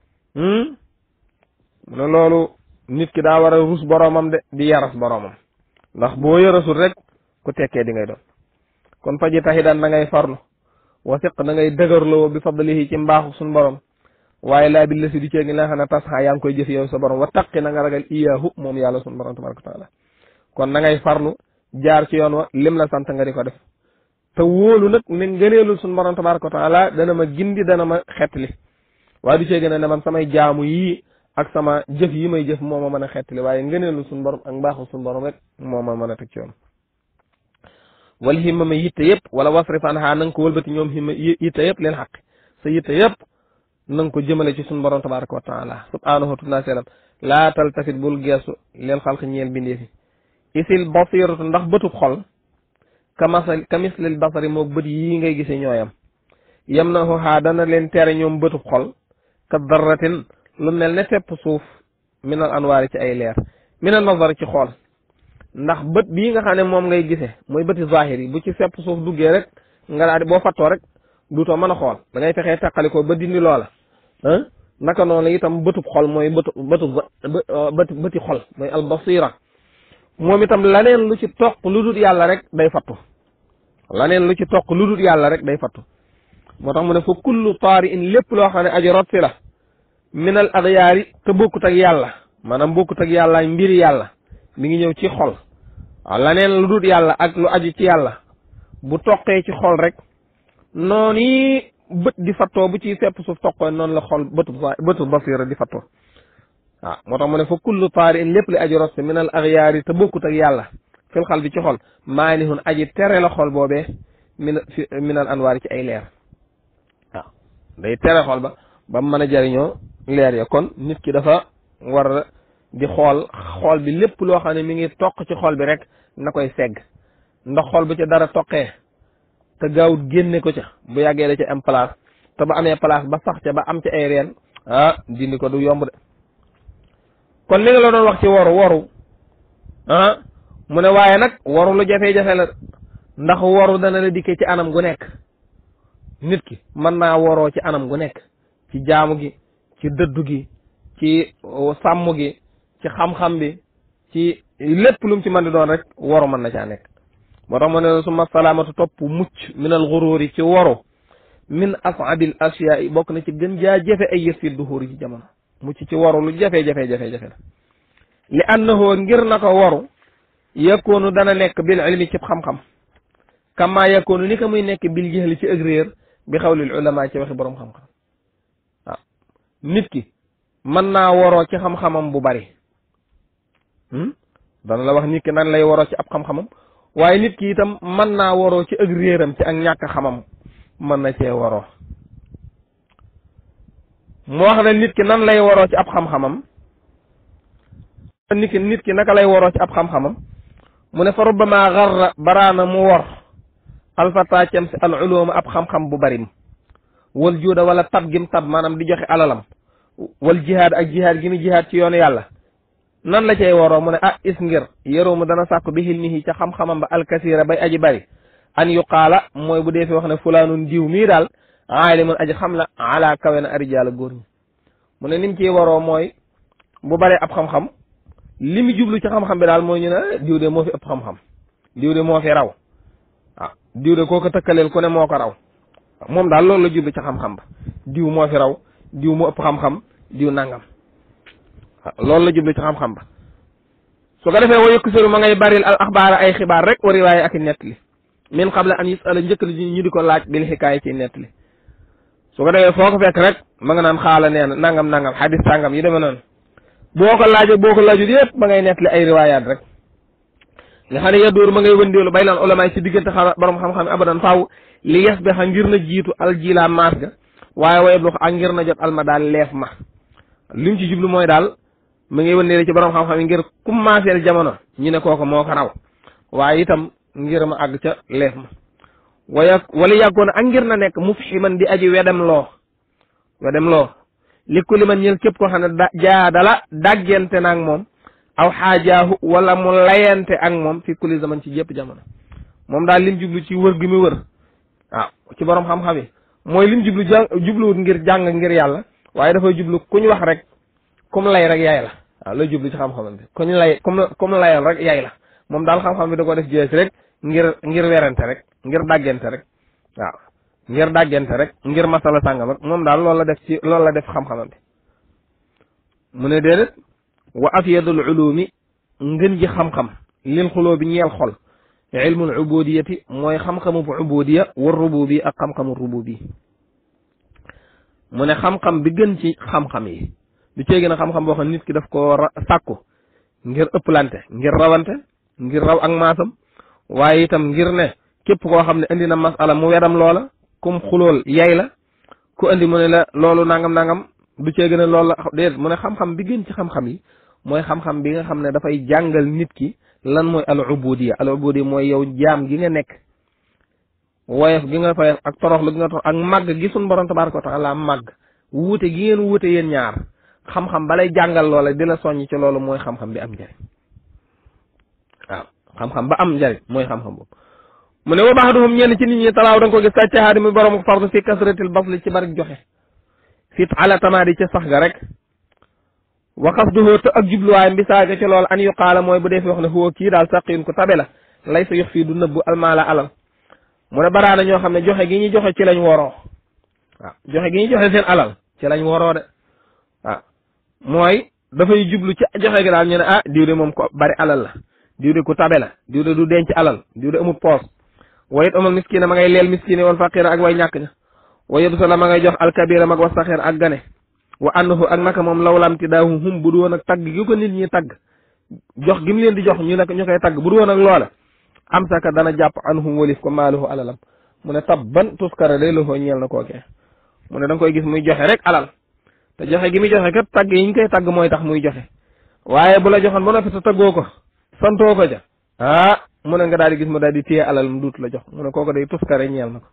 Speaker 1: mu ne loolu nit ki daa war a rus boroomam de di yaras boroomam ndax boo yarasul rek ku tekkee di ngay doon kon faji taxi daan da ngay farlu wasiq da ngay dëgërloo bi fadlihi ci mbaaxu suñu borom waaye laa bi la si di cee ngi la xam ne tas xaa yaa ngi koy jëf yow sa borom wa taqi na nga ragal iyaahu moom yàlla suñu borom tabaraka wa taala kon na ngay farlu jaar ci yoon wa lim la sant nga di ko def te wóolu nag ne ngëneelul suñu borom tabaraka wa taala dana ma gindi dana ma xettali waaye du cee gën a ne man samay jaamu yii ak sama jëf yi may jëf moo ma mën a xettali waaye ngëneelul suñu borom ak mbaaxu suñu borom rek moo ma mën a teg ci yoon wala himma ma yitte yëpp wala wasrif anha na nga ko wëlbati ñoom himma yitte yëpp leen xaq sa yitte yëpp na nga ko jëmale ci suñu borom tabaraka wa taala subhanahu wa taala selam laa taltafit bul geesu leel xalq ñeel bindee fi isil basiratu ndax bëtub xol ka masal ka mislil basari moog bët yii ngay gisee ñooyam yem na xaa dana leen tere ñoom bëtub xol ka darratin lu mel ne tepp suuf minal anwaari ci ay leer minal nazar ci xool ndax bët bii nga xam ne moom ngay gisee mooy bëti zahir yi bu ci sepp suuf duggee rek nga daal di boo fattoo rek duutoo mën a xool da ngay fexee teqalikoo ba dindi loola ah naka noonu itam bëtub xol mooy bëtu bëtu bëti bëti xol mooy albasira moom itam laneen lu ci toq lu dul yàlla rek day fattu laneen lu ci toq lu dul yàlla rek day fattu moo tax mu ne fa kullu taari in lépp loo xam ne aji rot si la minal adyaari te bokkut ak yàlla maanaam bokkut ak yàlla mbiri yàlla mi ngi ñëw ci xol waaw laneen lu dul yàlla ak lu aju ci yàlla bu toqee ci xol rek noonu yi bët di fattoo bu ci sepp suuf toqoo noonu la xol bëtu bëtu basira di fattoo waaw moo tax mu ne fa kullu taari in lépp li aji rot si minal adyaari te bokkut ak yàlla fil xal bi ci xol maanihun aji tere la xol boobee min fi minal anwaari ci ay leer waaw day tere xol ba ba mu mën a jariñoo leer ya kon nit ki dafa war di xool xool bi lépp loo xam ne mi ngi toq ci xol bi rek na koy segg ndax xol bu ci dara toqee te gaawut génne ko ca bu yàggee da ca am place te ba amee place ba sax ca ba am ci ay reen ah dindi ko du yomb de kon li nga la doon wax ci waru waru ah mu ne waaye nag waru lu jafe-jafe la ndax waru dana la dikkee ci anam gu nekk nit ki mën naa waroo ci anam gu nekk ci jaamu gi ci dëddu gi ci sàmm gi ci xam-xam bi ci lépp lu mu ci mën di doon rek waru mën na caa nekk moo tax mu ne suma salaamatu topp mucc minal xuruuri ci waru min asabil asiyaa bokk na ci gën jaa jafe ay yës fi duhuuri ci jamono mucc ci waru lu jafe-jafe-jafe-jafe la li annahu ngir na ko waru yakkoonu dana nekk bil ilmi ci xam-xam kama yakkoonu ni ko muy nekk bil jahli ci ak réer bi xawlil ulama ci waxi boroom xam-xam waaw nit ki mën naa waroo ci xam-xamam bu bari dana la wax nit ki nan lay waroo ci ab xam-xamam waaye nit ki itam mën naa waroo ci ak réeram ci ak ñàkk xamam mën na cee waroo mu wax ne nit ki nan lay waroo ci ab xam-xamam nit ki nit ki naka lay waroo ci ab xam-xamam mu ne fa rubbama garra baraana mu wor alfata cem si al uluma ab xam-xam bu barim wal juuda wala tab gim tab maanaam di joxe alalam wal jihaad ak jihaad gi mu jihaad ci yoonu yàlla nan la cay waroo mu ne ah is ngir yëroo mu dana sàkku bi xilmihi ca xam-xamam ba alkasira bay aji bari an yuqaala mooy bu dee fi wax ne fulaanun diw mii daal aalimun aji xam la ala kawe na arijaala góor ñi mu ne nim ciy waroo mooy bu baree ab xam-xam li mu jublu ci xam-xam bi daal mooy ñu ne diw de moo fi ëpp xam-xam diw de moo fi raw waaw diw de koo ko tëkkaleel ku ne moo ko raw moom daal loolu la jublu ci xam-xam ba diw moo fi raw diw moo ëpp xam-xam diw nangam loolu la jublu ci xam-xam ba su ko defee wa yëkkasiru ma ngay baril al axbaara ay xibaar rek wa riwaaye ak i nettali min qabla an yusala njëkk li ñu di ko laaj bil xikaaya ci nettali su ko defee foo ko fekk rek ma nga naan xaala nee na nangam nangam xadis sàngam yi demee noonu boo ko laajee boo ko laajut yëpp ma ngay nettali ay riwaayaat rek nga xam ne yadóor ma ngay wëndeelu bay naan ulama ci diggante xam borom xam-xam abadan faaw li yes bi xa ngir na jiitu aljila maas ga waaye wayeb lu ak ngir na jot alma daal leef ma li mu ci jublu mooy daal ma ngay wëndeelu ci borom xam-xam yi ngir commencé jamono ñu ne kooku moo ko raw waaye itam ngir ma àgg ca leef ma waya wala yàggoon ak ngir na nekk mufhiman di aji wedem loo wedem loo li ku li man ñël képp koo xam ne da jaadala daggente naag moom aw xaajaahu wala mu layante ak moom fi kulli zaman ci jëpp jamono moom daal lim jublu ci wër gi mu wër waaw ci borom xam-xam yi mooy lim jublu jàng jubluwut ngir jàng ngir yàlla waaye dafay jublu kuñ wax rek kum lay rek yaay la waaw lay jublu ci xam-xamam bi kuñ lay kum kum layal rek yaay la moom daal xam-xam bi da ko def jees rek ngir ngir werante rek ngir dàggante rek waaw ngir dàggante rek ngir masala sàngam rek moom daal loolu la def ci loolu la def xam-xamam bi mu ne déedéet wa afyadul ulumi ngën ji xam-xam lil xuloo bi ñeel xol ilmul ubudiyati mooy xam-xamu ubudiya war rububi ak xam-xamu rububi mu ne xam-xam bi gën ci xam-xam yi du cee gën a xam-xam boo xam nit ki daf ko sàkku ngir ëpplante ngir rawante ngir raw ak maasam waaye itam ngir ne képp koo xam ne indi na masala mu wedam loola kum xulool yay la ku indi mu ne la loolu nangam nangam du cee gën a loolu la déedéet mu ne xam-xam bi gën ci xam-xam yi mooy xam-xam bi nga xam ne dafay jàngal nit ki lan mooy al ubudiya al ubudiya mooy yow jaam gi nga nekk woyof gi nga fay ak toroxlu gi nga torox ak màgg gi suñ borom tabaraka wa taala màgg wuute gi ngeen wuute yéen ñaar xam-xam balay jàngal loola di la soññ ci loolu mooy xam-xam bi am njariñ waaw xam-xam ba am njariñ mooy xam-xam boobu mu ne wa baaduhum ñenn ci nit ñi talaaw da nga ko gis sàccahaadi muy borom fardu fi kasratil basli ci bari joxe fit ala tamaadi ca sax ga rek wa qasduhu te ak jubluwaayam bi saaga ci loolu an yuqaala mooy bu dee fi wax ne huwa kii daal saqiyun ko tabe la lay sa yox fii du nëbbu almaala alal mu ne baraana ñoo xam ne joxe gi ñu joxe ci lañ woroo waaw joxe gi ñu joxe seen alal ci lañ woroo de waaw mooy dafay jublu ci joxe gi daal ñu ne ah diw de moom ko bari alal la diw de ku tabe la diw de du denc alal diw de amul poos wa it amal miskina ma ngay leel miskine wal faqira ak way ñàkk ña wa yebsa la ma ngay jox alkabira mag wa saxir ak gane wa annahu ak naka moom lawlamti daahu hum bu du woon ak tagg gi ko nit ñi tagg jox gi mu leen di jox ñu ne ñu koy tagg bu du woon ak loola am saka dana jàpp anhum walif ko maaluhu alalam mu ne tabban tuskara day loxoo ñeel na kookee mu ne da nga koy gis muy joxe rek alal te joxe gi muy joxe kat tagg yi ñu koy tagg mooy tax muy joxe waaye bu la joxoon ba noppi te taggoo ko santoo ko ja ah mu ne nga daal di gis mu daal di téye alal mu duut la jox mu ne kooku day tuskare ñeel na ko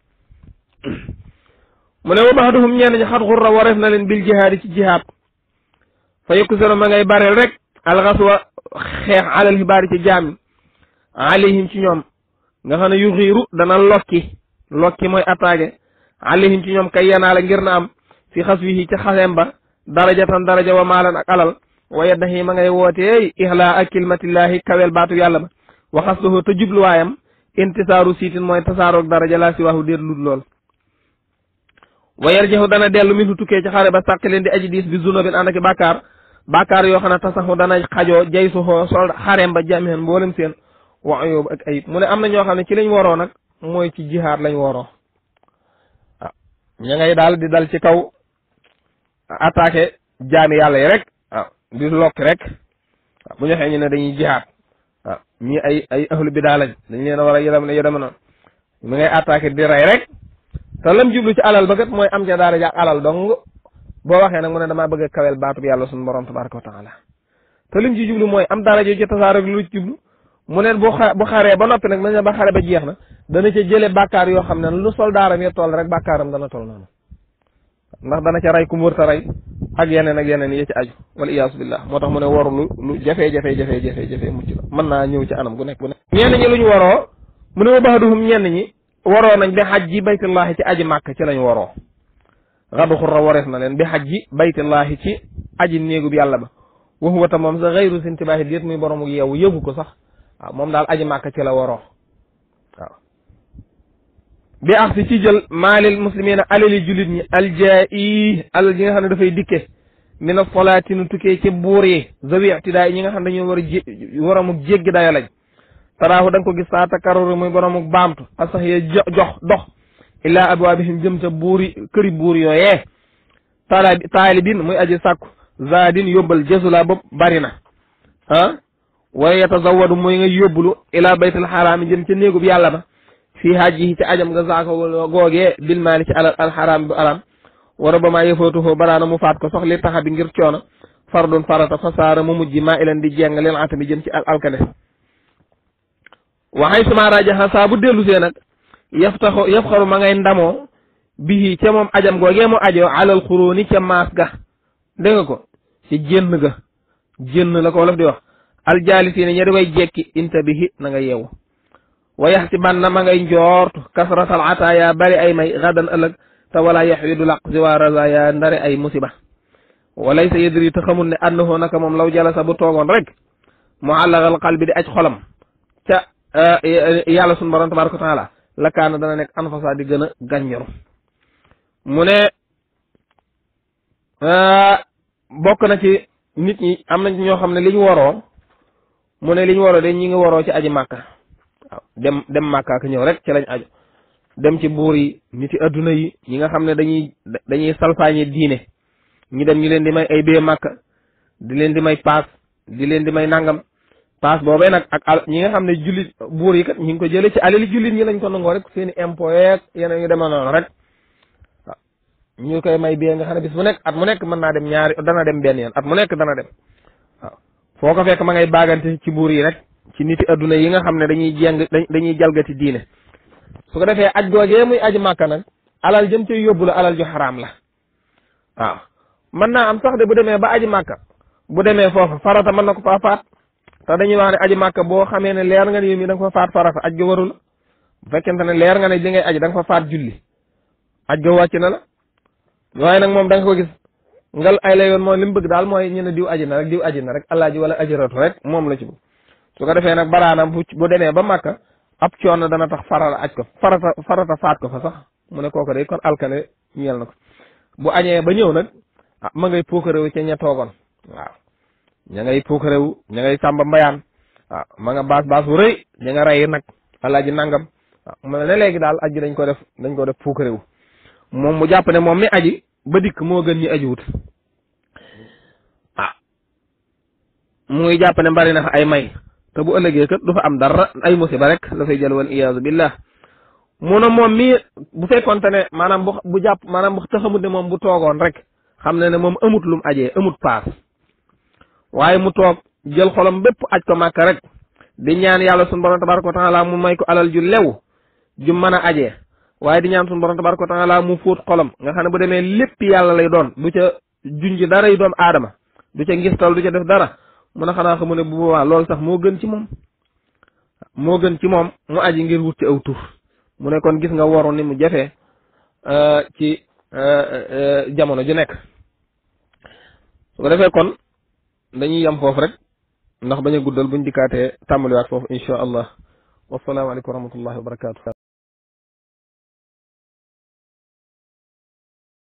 Speaker 1: mu ne wa baaduhum ñenn ñi xat xurra wareef na leen bil jihaadi ci jihaad fa yokku seno ma ngay bareel rek alxaswa xeex alal xibaari ci jaami alayhim ci ñoom nga xam ne yu xiiru dana lokki lokki mooy attaqué alayhim ci ñoom kay yanaale ngir na am fi xas wi ci xasem ba daraja tan daraja wa maalan ak alal wa yaddahi ma ngay wooteey ixlaa ak kilmatillahi kawel baatu yàlla ba wa xasluhu te jubluwaayam intisaaru siitin mooy tasaaroog daraja laa si waxu déet lut lool wa yarjahu dana dellu min hu tukkee ci xare ba sàq leen di aji diis bi zunubin ànd ak bàkkaar bàkkaar yoo xam ne tasaxu dana xajoo jay suxoo sol xareem ba jamihen mboolem seen wa ayub ak ayib mu ne am na ñoo xam ne ci lañ waroo nag mooy ci jihaad lañ waroo waaw ña ngay daal di dal ci kaw attaqué jaami yàlla yi rek waaw di lokki rek waaw bu ñu waxee ñu ne dañuy jihaad waaw ñii ay ay ahlu bidaa lañ dañ leen a war a yëdam ne yëdama noonu mi ngay attaqué di rey rek te lam jublu ci alal ba kat mooy am ca daara ja alal dong boo waxee nag mu ne damaa bëgg a kawel baatub yàlla suñu borom tabaraka wa taala te lim ci jublu mooy am daara jo ci tasaar ak lu ci jublu mu ne bu xa bu xaree ba noppi nag nañ ba xare ba jeex na dana ca jële bàkkaar yoo xam ne lu soldaaram ya toll rek bàkkaaram dana toll noonu ndax dana ca rey ku mu wërta rey ak yeneen ak yeneen yi ci aju wala iyaasu billah moo tax mu ne waru lu lu jafe jafe jafe jafe jafe mucc la mën naa ñëw ci anam gu nekk bu nekk ñenn ñi lu ñu waroo mu ne wa baxaduhum ñenn ñi waroo nañ bi xaj ji baytullahi ci aji màkk ci lañ waroo xadu xurra warees na leen bi xaj ji baytullahi ci aji néegub yàlla ba wax wata moom sa xayru sintibaahi déet muy boroomu yeewu yëgu ko sax waaw moom daal aji màkk ci la waroo waaw bi ax si ci jël maalil muslimina alali jullit ñi aljaa'i alal ji nga xam ne dafay dikke mina solaati nu tukkee ci buur yi zawi ictidaa ñi nga xam ne dañoo war a jé waramuk jéggi daya lañ taraahu da nga ko gis saa takaruru muy boromuk baamtu asax ye jox dox illaa abwaabihim jëm ca buuri këri buur yooyee taala taalibin muy aji sàkku zaadin yóbbal jasula bopp bari na ah wa yatazawadu muy nga yóbbulu ilaa baytul xaraami jëm ca néegub yàlla ba fii hajjihi ci ajam nga saako googee bil maali ci alal alxaraam bu alam wa rabama yëfootuhoo baraana mu faat ko sox li taxa bi ngir coono fardun farata fa saara mu mujj maa ilan di jeng leen atami jëm ci al alkane waxay suma rajaxa saa bu dellu see nag yaf taxo yaf xaru ma ngay ndamoo bihi ca moom ajam googee mu ajoo alal xuróoni ca maas ga dégg nga ko ci jénn ga jénn la ko wolof di wax aljaalisiina ña di way jekki intabihi na nga yeewu wa yaxsiban na ma ngay njoortu kasratal ataaya bari ay may gadan ëllëg te wala yaxwidu laq siwa razaya ndare ay musiba walaysa yadri te xamul ne annahu naka moom law jalasa bu toogoon rek muallagal qalbi di aj xolam ca yàlla sunu borom tabaraka wa taala la kaana dana nekk anfasa di gën a gànñoru mu ne bokk na ci nit ñi am nañ ñoo xam ne li ñu waroo mu ne li ñu waroo de ñi ngi waroo ci aji màkka waaw dem dem màkka ak ñëw rek ci lañ aju dem ci buur yi niti adduna yi ñi nga xam ne dañuy dañuy salfaañe diine ñi dem ñu leen di may ay bee màkka di leen di may paas di leen di may nangam paas boobee nag ak al ñi nga xam ne jullit buur yi kat ñi ngi ko jëlee ci alali jullit ñi lañ ko nangoo rek seeni impôt yeeg yeneen yu demee noonu rek waaw ñu koy may bee nga xam ne bis bu nekk at mu nekk mën naa dem ñaari dana dem benn yoon at mu nekk dana dem waaw foo ko fekk ma ngay baagante ci buur yi rek ci niti adduna yi nga xam ne dañuy jeng dañuy jalgati diine su ko defee aj googee muy aji màkka nag alal jëm ci yóbbu la alal ju xaraam la waaw mën naa am sax de bu demee ba aji màkka bu demee foofa farata mën na ko faa faat te dañuy wax ne aji màkka boo xamee ne leer nga ne yow mi da nga fa faat farata aj ga waru la bu fekkente ne leer nga ne li ngay aji da nga fa faat julli aj ga wàcc na la waaye nag moom da nga ko gis ngal ay la yoon mooy li mu bëgg daal mooy ñu ne diw aji na rek diw aji na rek alaaji wala ajiratu rek moom la ci bëgg su ko defee nag baraanam bu bu demee ba màkka ab coono dana tax farata aj ko farata farata faat ko fa sax mu ne kooku day kon alkane ñeel na ko bu añee ba ñëw nag ah ma ngay puukarewu ca ña toogoon waaw ña ngay puukarewu ña ngay sàmba mbayaan waaw ma nga baas baas bu rëy ña nga rey nag alaaji nangam waaw mu ne léegi daal aji dañ ko def dañ ko def puukarewu moom mu jàpp ne moom mi aji ba dikk moo gën ñi aji wut ah mu ngi jàpp ne bari na fa ay may te bu ëllëgee kat du fa am dara ay musiba rek la fay jël wal iyaazu billah mu ne moom mii bu fekkonte ne maanaam bu bu jàpp maanaam bu taxamut ne moom bu toogoon rek xam ne ne moom amut lum ajee amut paas waaye mu toog jël xolam bépp aj ko màkk rek di ñaan yàlla sunu borom tabaraka wa taala mu may ko alal ju lew ju mën a ajee waaye di ñaan sunu borom tabaraka wa taala mu fóot xolam nga xam ne bu demee lépp yàlla lay doon du ca junj dara yu doom aadama du ca ngistal du ca def dara mun a xanaa xamu ne bu boobaa loolu sax moo gën ci moom moo gën ci moom mu aji ngir wut ci aw tur mu ne kon gis nga waru ni mu jafee ci jamono ju nekk su ko defee kon dañuy yem foofu rek ndax bañ a guddal buñ dikkaatee tàmbaliwaat foofu insha allah wasalaamaaleykum wa rahmatullahi wa barakatu